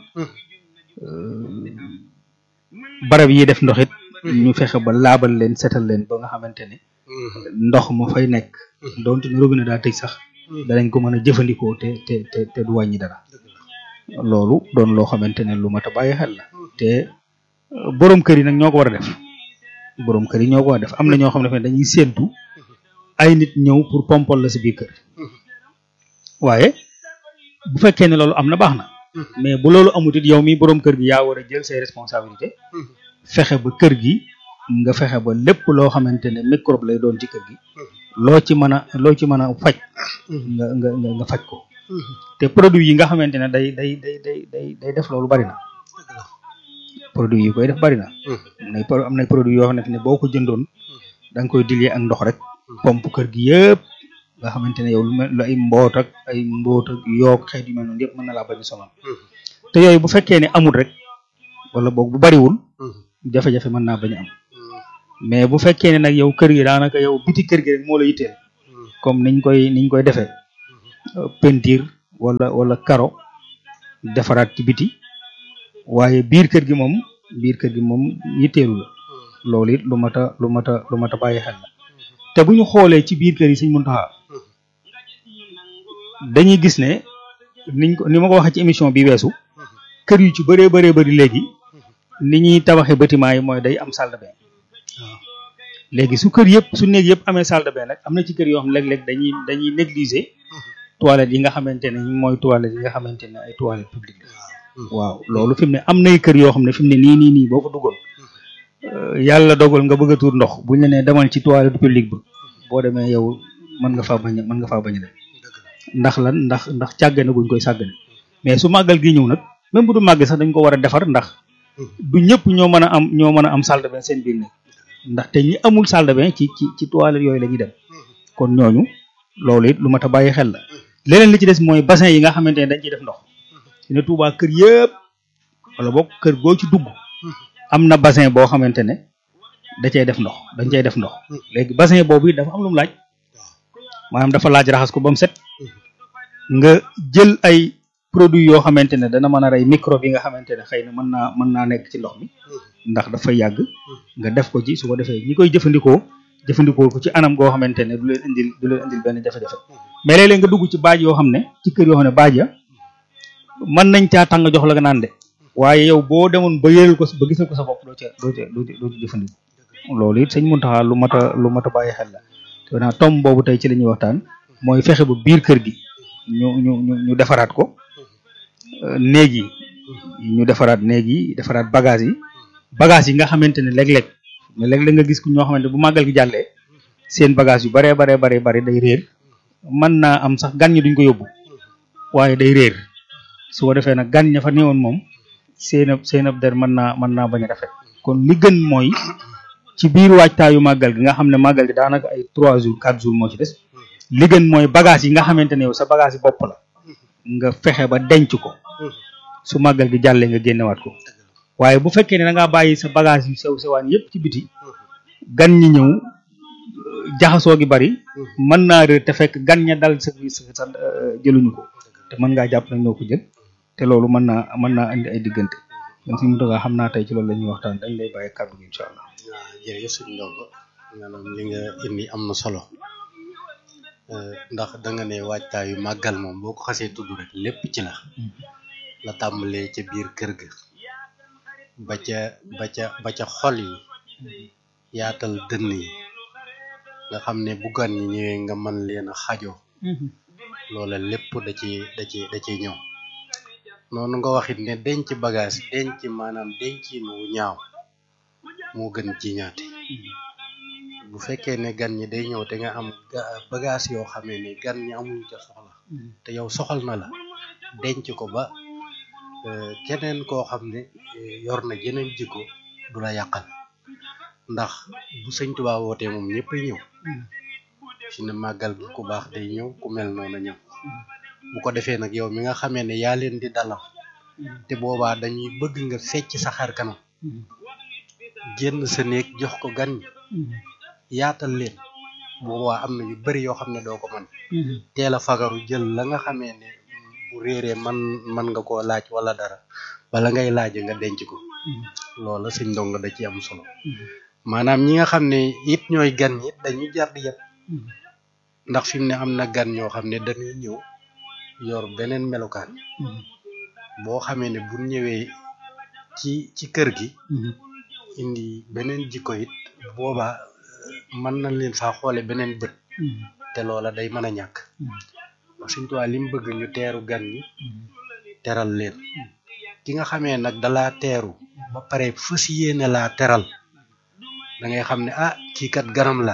barab yi def ndox it ñu fexe ba laabal leen setal leen ba nga xamante ne ndox ma fay nekk donte ne robinet daa tëj sax danañ ko mën a jëfandikoo te te te te du wàññi dara loolu doon loo xamante ne lu mat a bàyyi xel la te borom kër yi nag ñoo ko war a def borom kër yi ñoo ko war a def am na ñoo xam ne dañuy séentu ay nit ñëw pour pompol la si biir kër waaye bu fekkee ne loolu am na baax na mais bu loolu amut it yow mi borom kër gi yaa war a jël say responsabilité fexe ba kër gi nga fexe ba lépp loo xamante ne microbe lay doon ci kër gi loo ci mën a loo ci mën a faj nga nga nga faj ko te produit yi nga xamante ne day day day day day day def loolu bari na produit yi koy def bari na am nay am nay produit yoo xamante ne boo ko jëndoon da nga koy dilee ak ndox rek pompe kër gi yëpp nga xamante ne yow lu mel ay mboot ak ay mboot ak yoog xeet yu mel noonu yëpp mën na laa bañ a sonal te yooyu bu fekkee ne amul rek wala boog bu bariwul jafe-jafe mën naa bañ a am mais bu fekkee ne nag yow kër gi daanaka yow biti kër gi rek moo la yitteel comme niñ koy niñ koy defee peinture wala wala karo defaraat ci biti waaye biir kër gi moom biir kër gi moom yitteelu la loolu it lu mat a lu mat a lu mat a bàyyi xel la te bu ñu xoolee ci biir kër yi Sëñ Muntaxa dañuy gis ne niñ ko ni ma ko waxee ci émission bi weesu kër yu ci bëree bëree bëri léegi ni ñuy tabaxee bâtiment yi mooy day am salle de bain léegi su kër yëpp su néeg yëpp amee salle de bain nag am na ci kër yoo xam léeg-léeg dañuy dañuy négliger toilettes yi nga xamante ne mooy toilettes yi nga xamante ne ay toilettes publiques waaw loolu fi mu ne am nay kër yoo xam ne fi mu ne nii nii nii boo fa duggoon yàlla dogal nga bëgg a tuur ndox buñ la nee demal ci toilette publique ba boo demee yow mën nga faa bañ a mën nga faa bañ a dem ndax lan ndax ndax càggane guñ koy sàggane mais su màggal gi ñëw nag même bu du màgg sax dañ ko war a defar ndax du ñëpp ñoo mën a am ñoo mën a am salle de bain seen biir ne ndax te ñi amul salle de bain ci ci ci toilette yooyu la ñuy dem kon ñooñu loolu it lu mat a bàyyi xel la leneen li ci des mooy bassin yi nga xamante ne dañ ciy def ndox su ne Tuubaa kër yëpp wala boog kër goo ci dugg am na bassin boo xamante ne da cay def ndox dañ cay def ndox léegi bassin boobu it dafa am lu mu laaj maanaam dafa laaj raxas ko ba mu set nga jël ay produits yoo xamante ne dana mën a rey microbe yi nga xamante ne xëy na mën naa mën naa nekk ci ndox mi ndax dafay yàgg nga def ko ci su ko defee ñi koy jëfandikoo jëfandikoo ko ci anam goo xamante ne du leen indil du leen indil benn jafe-jafe mais léeg-léeg nga dugg ci baaj yoo xam ne ci kër yoo xam ne baaj ya mën nañ caa tàng jox la nga naan de waaye yow boo demoon ba yëral ko ba gisal ko sa bopp doo ca doo ca doo ci jëfandikoo loolu it sëñ Muntaxa lu mat a lu mat a bàyyi xel la te naa tom boobu tey ci la ñuy waxtaan mooy fexe ba biir kër gi ñu ñu ñu ñu defaraat ko néeg yi ñu defaraat néeg yi defaraat bagage yi bagage yi nga xamante ne léeg-léeg mais léeg-léeg nga gis ku ñoo xamante bu màggal gi jàllee seen bagage yu baree baree baree bari day réer mën naa am sax gan ñi duñ ko yóbbu waaye day réer su ko defee nag gan ña fa néewoon moom seen ab seen ab der mën naa mën naa bañ a rafet kon li gën mooy ci biir waajtaayu màggal gi nga xam ne màggal gi daanaka ay trois jours quatre jours moo ci des li gën mooy bagage yi nga xamante ne yow sa bagage yi bopp la nga fexe ba denc ko su màggal gi jàllee nga génnewaat ko waaye bu fekkee ne da ngaa bàyyi sa bagage yu sew sewaan yépp ci biti gan ñi ñëw jaxasoo gi bari mën naa réer te fekk gan ña dal sa sa jëluñu ko te mën ngaa jàpp nañ ñoo ko jël te loolu mën naa mën naa andi ay diggante donc suñu dogaa xam naa tey ci loolu la ñuy waxtaan dañ lay bàyyi kàddu gi incha allah. waaw jërëjëf suñu ndongo maanaam li nga indi am na solo ndax da nga ne waajtaayu màggal moom boo ko xasee tudd rek lépp ci la la tàmbalee ca biir kër ga ba ca ba ca ba ca xol yi yaatal dënn yi nga xam ne bu gan ñi ñëwee nga mën leen a xajoo loola lépp da ci da ci da ciy ñëw noonu nga waxit ne denc bagage denc maanaam dencin wu ñaaw moo gën ci ñaate bu fekkee ne gan ñi day ñëw te nga am bagage yoo xamee ne gan ñi amuñ ca soxla te yow soxal na la denc ko ba keneen koo xam ne yor na jeneen jikko du la yàqal ndax bu sëñ Tuubaa wootee moom ñëpp ñëw fi ne màggal gi ku baax day ñëw ku mel noonu ñëw bu ko defee nag yow mi nga xamee ne yaa leen di dalal te boobaa dañuy bëgg nga fecc sa xar kanam génn sa néeg jox ko gan ñi yaatal leen boobaa am na yu bari yoo xam ne doo ko mën teel a fagaru jël la nga xamee ne bu réeree man man nga koo laaj wala dara bala ngay laaj nga denc ko loola sëñ ndongo da ci am solo maanaam ñi nga xam ne it ñooy gan ñi dañuy jar di yëpp ndax fi mu ne am na gan ñoo xam ne dañuy ñëw yor beneen melokaan boo xamee ne bu ñëwee ci ci kër gi indi beneen jikko it boobaa mën nañ leen faa xoole beneen bët te loola day mën a ñàkk wax Sëñ Tuubaa li mu bëgg ñu teeru gan ñi teral leen ki nga xamee nag dalaa teeru ba pare fas yéene laa teral da ngay xam ne ah kii kat ganam la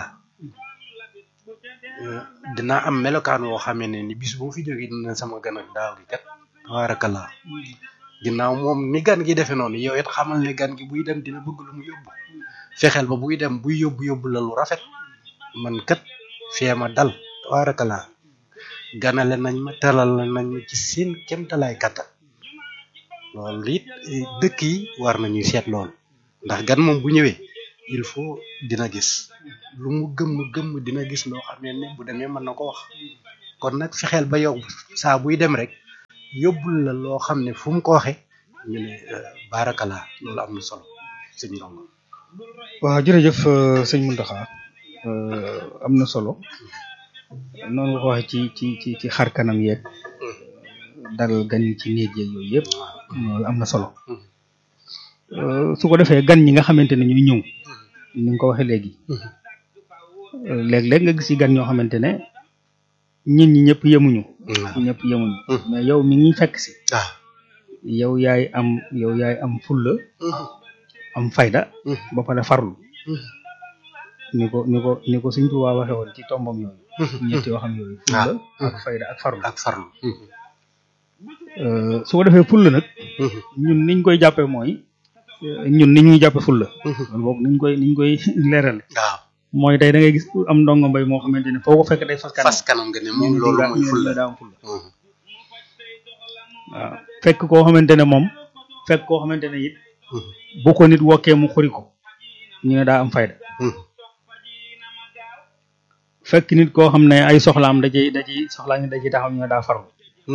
dina am melokaan woo xamee ne ni bis bu fi jógee dina sama gan ak daaw gi kat tabarakallah ginnaaw moom ni gan gi defee noonu yow it xamal ne gan gi buy dem dina bëgg lu mu yóbbu fexeel ba buy dem buy yóbbu yóbbu la lu rafet man kat feema dal tabarakallah ganale nañ ma teral nañ ma ci seen kemtalaay kattan loolu it dëkk yi war nañuy seet loolu ndax gan moom bu ñëwee il faut dina gis lu mu gëmm gëmm dina gis loo xam ne ne bu demee mën na ko wax kon nag fexeel ba yow saa buy dem rek yóbbul la loo xam ne fu mu ko waxee ñu ne baarakala loolu am na solo sëñ Ndongo waaw jërëjëf euh, sëñ Mountakha am na solo noonu nga ko waxee ci ci ci ci xar kanam yeeg dalal gan yi ci néeg yeeg yooyu yëpp loolu am na solo Euh, su ko defee gan ñi nga xamante ne ñuy ñëw ni nga ko waxee léegi euh, léeg-léeg nga gis ci gan ñoo xamante ne nit ñi ñëpp yemuñu ñëpp yemuñu mais yow mi ngi fekk si waaw yow yaay am yow yaay am fulla am fayda ba pare farlu ni ko ni ko ni ko Sëñ Tuubaa waxe woon ci tombam yooyu ñetti waxam yooyu fulla ak fayda ak farlu ak farlu Euh, su ko defee fulla nag ñun niñ koy jàppee mooy euh, ñun ni ñuy jàppe fulla loolu boobu niñ koy niñ koy leerale waaw mooy tey da ngay gis am ndongo mbay moo xamante ne foo ko fekk day fas kanam fas kanam nga ne ñu moom ne loolu daa- mooy ñu ne fulla daa am fulla waaw fekk koo xamante ne moom fekk koo xamante ne it bu ko nit wokkee mu xuri ko ñu ne daa am fayda fekk nit koo xam ne ay soxlaam da ciy da ciy soxlaa ngi da ciy taxaw ñu ne daa farlu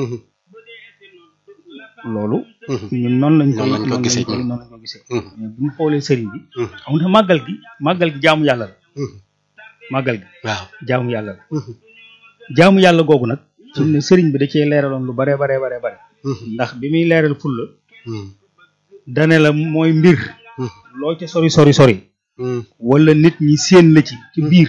loolu ñun noonu lañ koy Noonu lañ ko noonu gisee lañ koy ñun. noonu lañ ko gisee mais bu ñu xoolee sëriñ bi xam nga màggal gi màggal gi jaamu yàlla la màggal gi waaw jaamu yàlla la jaamu yàlla googu nag fi mu ne sëriñ bi da cee leeraloon lu bare bare bare bare ndax bi muy leeral fulla dane la mooy mbir loo ca sori sori sori wala nit ñi séen la ci ci biir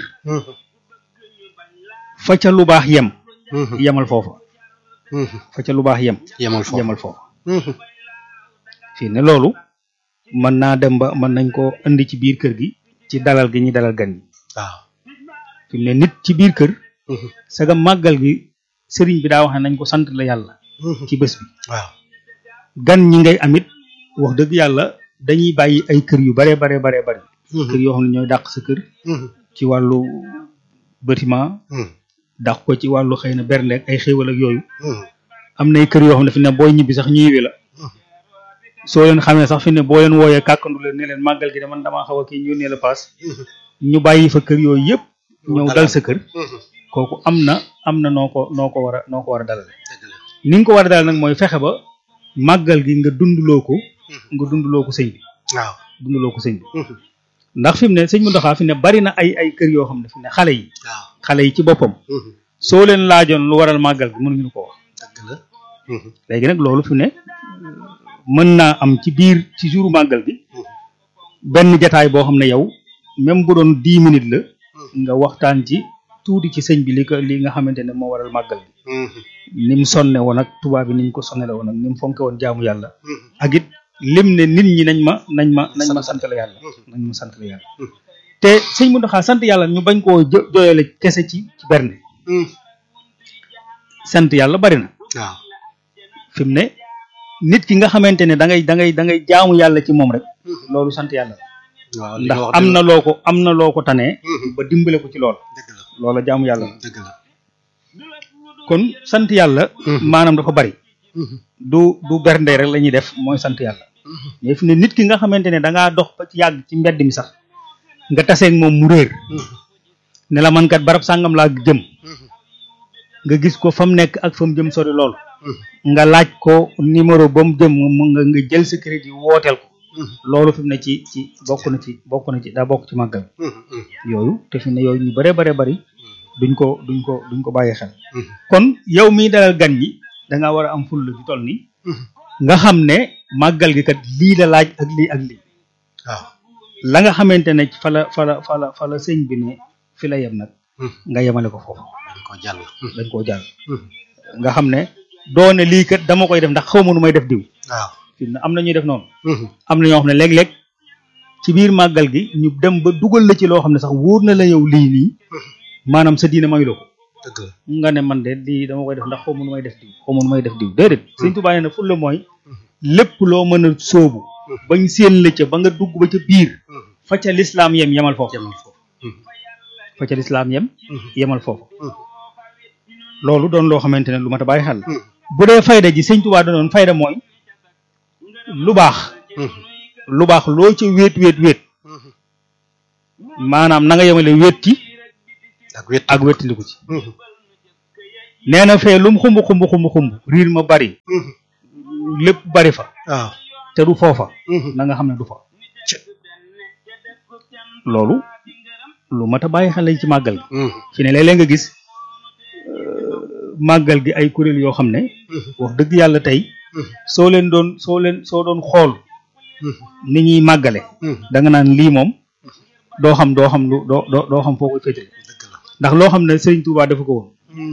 fa ca lu baax yem yemal foofa fa ca lu baax yem yemal foofu yemal foofa fii ne loolu mën naa dem ba mën nañ ko indi ci biir kër gi ci dalal gi ñuy dalal gan ñi waaw fi mu ne nit ci biir kër saga màggal gi sëriñ bi daa wax ne nañ ko sant la yàlla ci bés bi waaw gan ñi ngay amit wax dëgg yàlla dañuy bàyyi ay kër yu bare bare bare bare kër yoo xam ne ñooy dàq sa kër ci wàllu bâtiment dàq ko ci wàllu xëy na bernde ak ay xéewal ak yooyu am nay kër yoo xam ne fi ne booy ñibbi sax ñu yiwi la soo leen xamee sax fi ne boo leen wooyee kàkkandu leen ne leen màggal gi de man damaa xaw a kii ñu yónnee la paas ñu bàyyi fa kër yooyu yëpp ñëw dal sa kër kooku am na am na noo ko noo ko war a noo ko war a dalal ni nga ko war a dalal nag mooy fexe ba màggal gi nga dunduloo ko nga dunduloo ko sëñ bi waaw dunduloo ko sëñ bi ndax fi mu ne sëñ Mountakha fi ne bari na ay ay kër yoo xam ne fi ne xale yi waaw xale yi ci boppam soo leen laajoon lu waral màggal gi mënuñu ko wax dëgg la léegi nag loolu fi ne mën naa am ci biir ci jouru màggal gi benn jataay boo xam ne yow même bu doon dix minutes la nga waxtaan ci tuuti ci sëñ bi li ko li nga xamante ne moo waral màggal gi ni mu sonne woon ak tubaab bi ni ñu ko sonnele woon ak ni mu fonke woon jaamu yàlla ak it lim ne nit ñi nañ ma nañ ma nañ ma sant la yàlla nañ ma sant la yàlla te sëñ Mountakha sant yàlla ñu bañ koo jo jooyale kese ci ci bernde sant yàlla bari na waaw fi mu ne nit ki nga xamante ne da ngay da ngay da ngay jaamu yàlla ci moom rek loolu sant yàlla la waaw li ndax nga wax am dëgg na loo ko am na loo ko tanee Mhm. ba dimbale ko ci lool dëgg la loola jaamu yàlla la dëgg la kon sant yàlla Mhm. maanaam dafa bari du du bernde rek la ñuy def mooy sant yàlla mais fi ne nit ki nga xamante ne da ngaa dox ba ci yàgg ci mbedd mi sax nga taseeg moom mu réer ne la man kat barab sàngam laa jëm nga gis ko fa mu nekk ak fa mu jëm sori lool nga laaj ko numéro ba mu jëm mu nga nga jël sa crédit wooteel ko loolu fi mu ne ci ci bokk na ci bokk na ci daa bokk ci màggal yooyu te fi mu ne yooyu ñu bëree bare bari duñ ko duñ ko duñ ko bàyyi xel kon yow miy dalal gan ñi da nga war a am fulla ju toll ni nga xam ne màggal gi kat lii la laaj ak lii ak lii waaw la nga xamante ne fa la fa la fa la fa la sëñ bi ne fi la yem nag nga yemale ko foofu dañ ko jàll dañ koo jàll nga xam ne doone lii kat dama koy def ndax xaw ma nu may def diw waaw fi mu ne am na ñuy def noonu am na ñoo xam ne léeg-léeg ci biir màggal gi ñu dem ba dugal la ci loo xam ne sax wóor na la yow lii nii maanaam sa diine mayu la ko dëgg la nga ne man de lii dama koy def ndax xaw ma nu may def diw xaw ma nu may def diw déedéet Sëñ Tuubaa nee na fulla mooy lépp loo mën a sóobu bañ séen la ca ba nga dugg ba ca biir fa ca lislaam yem yemal foofu yemal foofu fa ca lislaam yem yemal foofu loolu doon loo xamante ne lu mat a bàyyi xel la bu dee fayda ji Sëñ Tuubaa danoon fayda mooy lu baax lu baax loo ci wéet wéet wéet maanaam na nga yemale wéet ci ak wét ak wéttandiku ci nee na fee lu mu xumb xumb xumb xumb riir ma bari lépp bari fa waaw te du foofa na nga xam ne du fa loolu lu mat a bàyyi xel lañ ci màggal gi fi ne léeg-léeg nga gis euh, màggal gi ay kuréel yoo xam ne wax dëgg yàlla tey soo leen doon soo leen soo doon xool ni ñuy màggale da nga naan lii moom doo xam doo xam lu doo doo doo xam foo koy féetale ndax loo xam ne Serigne Touba defu ko woon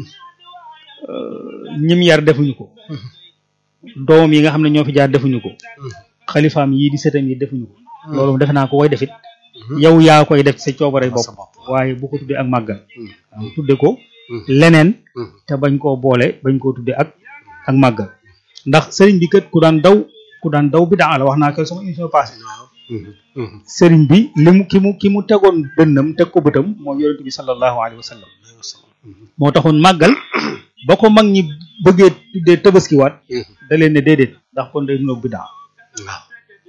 ñim yar defuñu ko doomam yi nga xam ne ñoo fi jaar defuñu ko xalifaam yii di setam yi defuñu ko loolu defe naa ko koy defit yow yaa koy def ci sa coobare bopp waaye bu ko tuddee ak màggal waaw tudde ko leneen te bañ koo boole bañ koo tuddee ak ak màggal ndax sëriñ bi kat ku daan daw ku daan daw bi daa la wax naa ko sama émission passé sëriñ bi li mu ki mu ki mu tegoon dënnam teg ko bëtam mooy yonent bi sallallahu alayhi wa sallam moo taxoon màggal ba ko mag ñi bëggee tuddee tabaskiwaat da leen ne déedéet ndax kon day nuroog bi daa waaw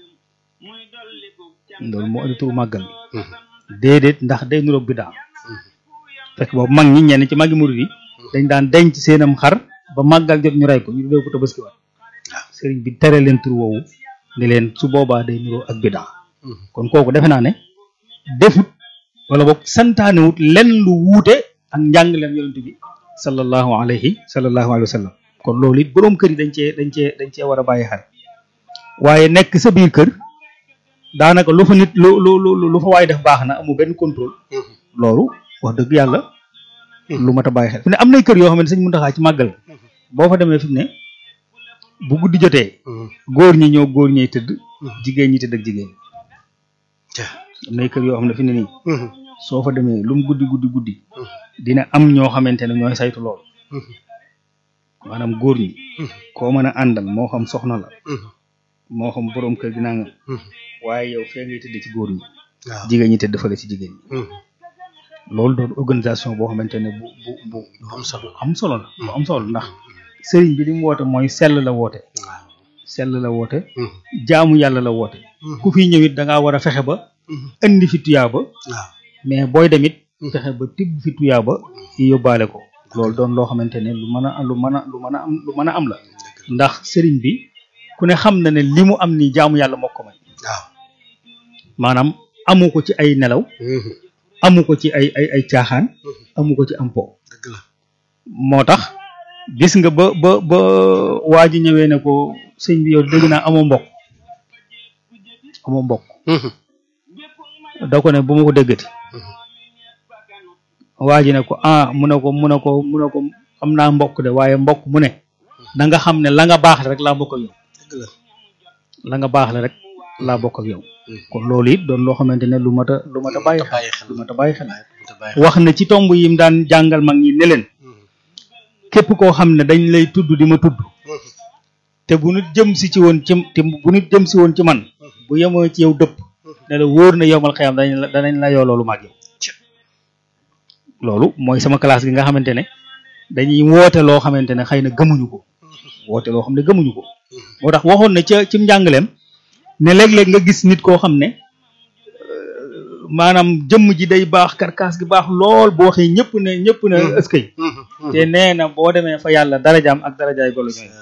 loolu moo indi turu màggal bi déedéet ndax day nuroog bi daa fekk boobu mag ñi ñenn ci màggi murid yi dañ daan denc seenam xar ba màggal jot ñu rey ko ñu tuddee ko tabaskiwaat sëriñ bi tere leen tur woowu ne leen su boobaa day nuroo ak bidaa kon kooku defe naa ne defut wala boog santaanewut lenn lu wuute ak njàngaleem yonent bi sallallahu alayhi sallallahu alayhi wa sallam kon loolu it boroom kër yi dañ cee dañ cee dañ cee war a bàyyi xel waaye nekk sa biir kër daanaka lu fa nit lu lu lu lu fa waay def baax na amul benn contrôle loolu wax dëgg yàlla lu mat a bàyyi xel fi ne am nay kër yoo xam ne sëñ Muntaxa ci màggal boo fa demee fi mu ne bu guddi jotee góor ñi ñoo góor ñey tëdd jigéen ñi tëdd ak jigéen am nay kër yoo xam ne fi ne nii soo fa demee lu mu guddi guddi guddi dina am ñoo xamante ne ñooy saytu lool maanaam góor ñi koo mën a àndal moo xam soxna la moo xam boroom kër gi naa nga waaye yow fee ngay tëdd ci góor ñi waaw jigéen ñi tëdd fële ci jigéen ñi loolu doon organisation boo xamante ne bu bu bu lu am solo am solo la bu am solo ndax sëriñ bi li mu woote mooy sell la woote waaw sell la woote jaamu yàlla la woote ku fi ñëwit da ngaa war a fexe ba indi fi tuyaaba waaw mais booy demit fexe ba tibb fi tuyaaba yóbbaale ko loolu doon loo xamante ne lu mën a lu mën a lu mën a am lu mën a am la ndax sëriñ bi ku ne xam na ne li mu am ni jaamu yàlla moo ko may waaw maanaam amu ko ci ay nelaw amu ko ci ay ay ay caaxaan amu ko ci am po dëgg la moo tax gis nga ba ba ba waa ji ñëwee ne ko sëñ bi yow dégg naa amoo mbokk amoo mbokk da ko ne bu ma ko déggati waa ji ne ko ah mu ne ko mu ne ko mu ne ko am naa mbokk de waaye mbokk mu ne da nga xam ne la nga baax rek laa bokk ak yow dëgg la la nga baax la rek laa bokk ak yow kon loolu it doon loo xamante ne lu mat a lu mat a bàyyi xel bàyyi xel lu mat a bàyyi xel te bàyyi wax na ci tomb yim daan jàngal mag ñi ne leen képp koo xam ne dañ lay tudd di ma tudd te bu nit jëm si ci woon ci te bu nit jëm si woon ci man bu yemoo ci yow dëpp ne la wóor na yowmal xiyam danañ la danañ la yoo loolu mag yow loolu mooy sama classe gi nga xamante ne dañuy woote loo xamante ne xëy na gëmuñu ko woote loo xam ne gëmuñu ko moo tax waxoon na ca ci njàngaleem ne léeg-léeg nga gis nit koo xam ne euh, maanaam jëmm ji day baax karkaas gi baax lool bu waxee ñëpp ne ñëpp ne ëskay te nee na boo demee fa yàlla darajaam ak darajaay golo ñooy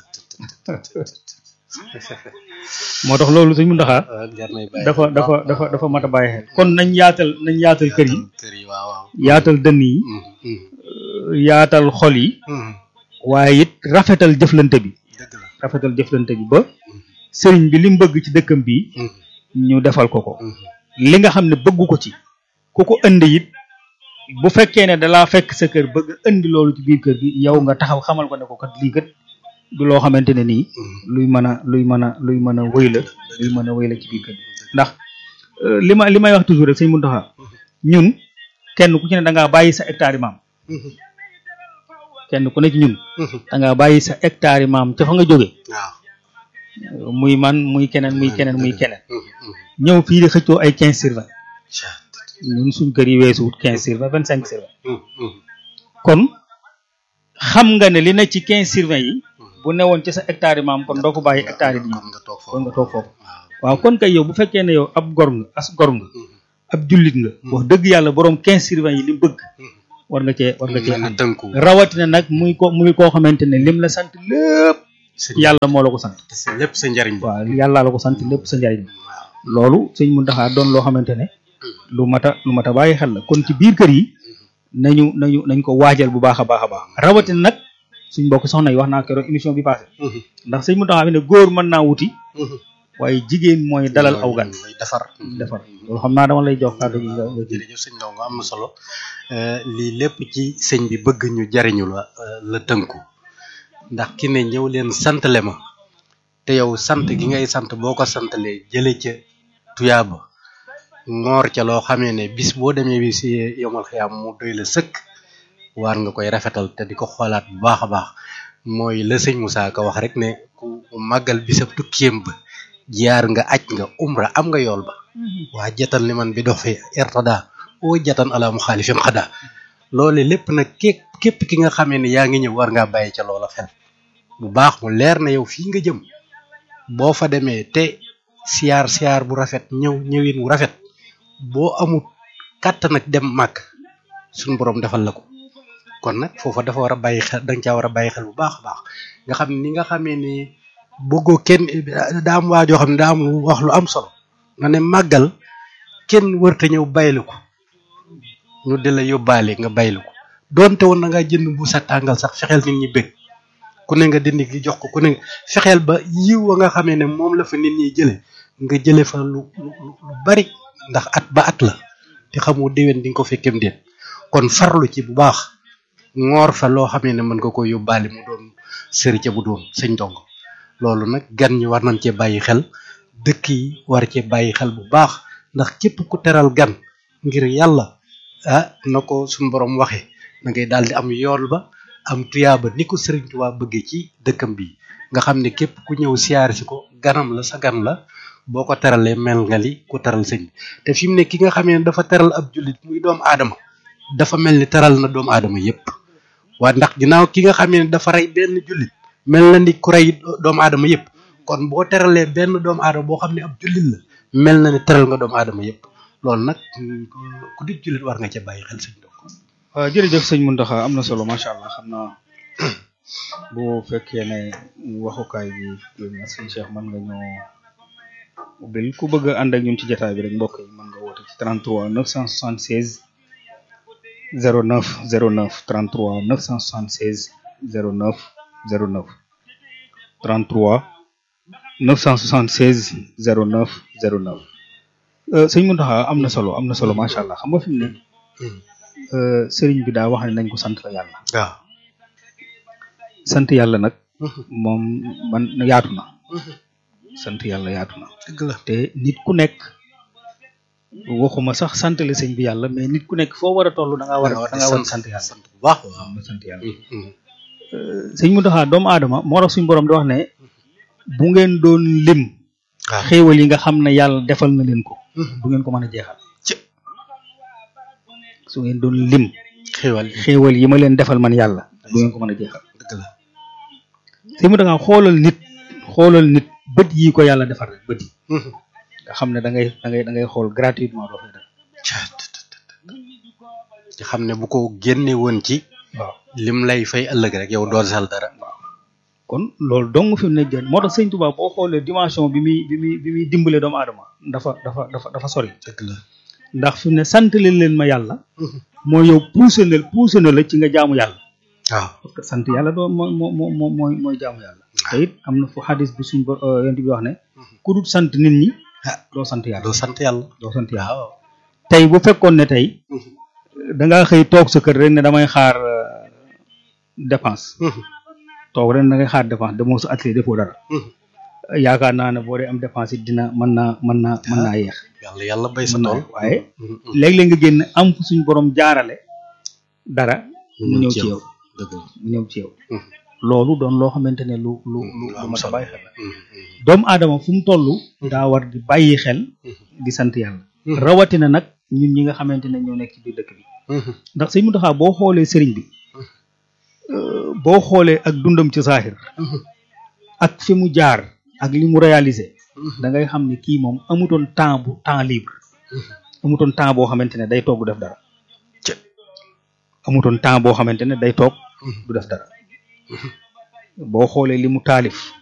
moo tax loolu suñ mun ndaxaa jar nay bàyyi dafa dafa dafa dafa mat a bàyyi xel kon nañ yaatal nañ yaatal kër yi kër yi waaw waaw yaatal dënn yi euh, yaatal xol yi waaye it rafetal jëflante bi dëgg la rafetal jëflante bi ba sëriñ bi li mu bëgg ci dëkkam bi ñu defal ko ko li nga xam ne bëggu ko ci ku ko indi it bu fekkee ne dalaa fekk sa kër bëgg indi loolu ci biir kër gi yow nga taxaw xamal ko ne ko kat lii kat du loo xamante ne nii luy mën a luy mën a luy mën a wëy la luy mën a wëy la ci biir kër gi ndax euh, li ma li may wax toujours rek sëñ Mountakha ñun kenn ku ci ne da ngaa bàyyi sa hectare yi maam kenn ku ne ci ñun da ngaa bàyyi sa hectare yi maam ca fa nga jóge waaw muy man muy keneen muy keneen muy keneen ñëw fii di xëccoo ay quinze sur vingt ñun suñ kër yi weesuwut quinze sur vingt vingt cinq sur vingt kon xam nga ne li ne ci quinze sur vingt yi bu newoon ci sa hectare yi maam kon doo ko bàyyi hectare yi di ñëw kon nga toog kon foofu nga toog foofu waaw waaw kon kay yow bu fekkee ne yow ab gor nga as gor nga ab jullit nga wax dëgg yàlla borom quinze sur vingt yi li mu bëgg war nga cee war nga cee mën a ànd tënku rawatina nag muy ko muy koo xamante ne lim la sant lépp sa yàlla moo la ko sant te sa lépp sa njariñ bi waaw yàlla la ko sant lépp sa njariñ loolu sëñ Muntaxa doon loo xamante ne lu mat a lu mat a bàyyi xel la kon ci biir kër yi nañu nañu nañ ko waajal bu baax a baax a baax rawatina nag suñ mbokk soxna yi wax naa keroog émission bi passé ndax sëñ Muntaxa fi ne góor mën naa wuti waaye jigéen mooy dalal aw gan mooy defar defar loolu xam naa dama lay jox kàddu gi nga nga jël jërëjëf sëñ Ndongo am na solo Euh, lii lépp ci sëñ bi bëgg ñu jariñu la euh, la tënku ndax ki ne ñëw leen santale ma te yow sant gi ngay sant boo ko santalee jële ca tuyaaba ngoor ca loo xamee ne bis boo demee bi si yomal xiyaam mu doy la sëkk waar nga koy rafetal te di ko xoolaat bu baax a baax mooy la sëñ Moussa Ka wax rek ne ku màggal bisab tukkiyam ba jaar nga aj nga umra am nga yool ba waa jatan li man bi dox fi irtada oo jatan ala mu xaalifim xada loole lépp nag képp képp ki nga xamee ne yaa ngi ñëw war ngaa bàyyi ca loola xel bu baax mu leer na yow fii nga jëm boo fa demee te siyaar siyaar bu rafet ñëw ñëwin wu rafet boo amul kàttan nag dem màgg suñu borom defal la ko kon nag foofa dafa war a bàyyi xel danga caa war a bàyyi xel bu baax a baax nga xam ni nga xamee ni bëggoo kenn daa am waajoo xam ne daa am wax lu am solo nga ne màggal kenn wërta ñëw baylu ko ñu di la yóbbaale nga baylu ko donte woon na nga jënd bu sa tàngal sax fexeel nit ñi bëgg ku ne nga dindi gi jox ko ku ne fexeel ba yiw wa nga xamee ne moom la fa nit ñi jële nga jële fa lu lu lu bari ndax at ba at la te xamoo déwén di nga ko fekkem déet kon farlu ci bu baax ngoor fa loo xamee ne mën nga ko yóbbaale mu doon sëri ca bu doon sëñ Ndongo loolu nag gan ñi war nañ cee bàyyi xel dëkk yi war cee bàyyi xel bu baax ndax képp ku teral gan ngir yàlla ah na ko suñu borom waxee na ngay daal di am yool ba am tuyaaba ni ko Sëriñ Tuubaa bëggee ci dëkkam bi nga xam ne képp ku ñëw siyaar si ko ganam la sa gan la boo ko teralee mel nga li ku teral sëñ bi te fi mu ne ki nga xamee ne dafa teral ab jullit muy doomu aadama dafa mel ni teral na doomu aadama yépp waa ndax ginnaaw ki nga xamee ne dafa rey benn jullit mel na ni ku rey doomu aadama yépp kon boo teralee benn doomu aadama boo xam ne ab jullit la mel na ni teral nga doomu aadama yépp loolu nag ku di jullit war nga ca bàyyi xel sëñ Ndongo waaw jërëjëf sëñ Muntaxa am na solo macha allah xam naa bu fekkee ne waxukaay bi yéen na sëñ Cheikh mën nga ñoo ubbil ku bëgg a ànd ak ñun ci jotaay bi rek mbokk yi mën nga woote ci 33 976 09 09 33 976 09 09 33 976 09 09 euh, sëñ Muntaxa am na solo am na solo macha allah xam nga fi mu ne euh, sëriñ bi daa wax ne nañ ko sant la yàlla waaw sant yàlla nag moom man yaatu na sant yàlla yaatu na dëgg la te nit ku nekk waxuma sax sant la sëñ bi yàlla mais nit ku nekk foo war a toll da ngaa war a da ngaa war a sant yàlla sant bu baax waaw nga sant yàlla sëñ Muntaxa doomu aadama moo tax suñu borom di wax ne bu ngeen doon lim waaw xéewal yi nga xam ne yàlla defal na leen ko du ngeen ko mën a jeexal ci su ngeen doon lim xéwal xéewal yi ma leen defal man yàlla du ngeen ko mën a jeexal dëgg la sëñ Muntaxa xoolal nit xoolal nit bët yi ko yàlla defar rek bët yi nga xam ne da ngay da ngay da ngay xool gratuitement doo fay def ci xam ne bu ko génne woon ci waaw lim lay fay ëllëg rek yow doo sal dara kon loolu dong fi mu ne jën moo tax sëñ Tuubaa boo xoolee dimension bi muy bi muy bi muy dimbale doomu aadama dafa dafa dafa dafa sori dëgg la ndax fi mu ne sant leen leen ma yàlla mooy yow poussé na poussé na la ci nga jaamu yàlla waaw parce que sant yàlla doo moo moo moo moo mooy mooy jaamu yàlla te it am na fu xadis bi suñ bor yonent bi wax ne ku dul sant nit ñi ah doo sant yàlla doo sant yàlla doo sant yàlla waaw tey bu fekkoon ne tey da ngaa xëy toog sa kër rek ne damay xaar euh, dépense toog ren da ngay xaar dépense demoo sa atelier defoo dara yaakaar naa ne boo dee am dépense it dina mën naa mën naa mën naa yeex yàlla yàlla bay sa mën naa tool yeex waaye léeg-léeg nga génn am fu suñ borom jaarale dara mu ñëw ci yow dëgg la mu ñëw ci yow loolu doon loo xamante ne lu lu lu lu am mat a solo. bàyyi xel la doomu aadama fu mu toll daa war di bàyyi xel di sant yàlla rawatina nag ñun ñi nga xamante ne ñoo nekk ci biir dëkk bi ndax sëñ Muntaxa boo xoolee sëriñ bi euh, boo xoolee ak dundam ci saaxir ak fi mu jaar ak li mu réalisé da ngay xam ne kii moom amutoon temps bu temps libre amutoon temps boo xamante ne day toog du def dara amutoon temps boo xamante ne day toog du def dara boo xoolee li mu taalif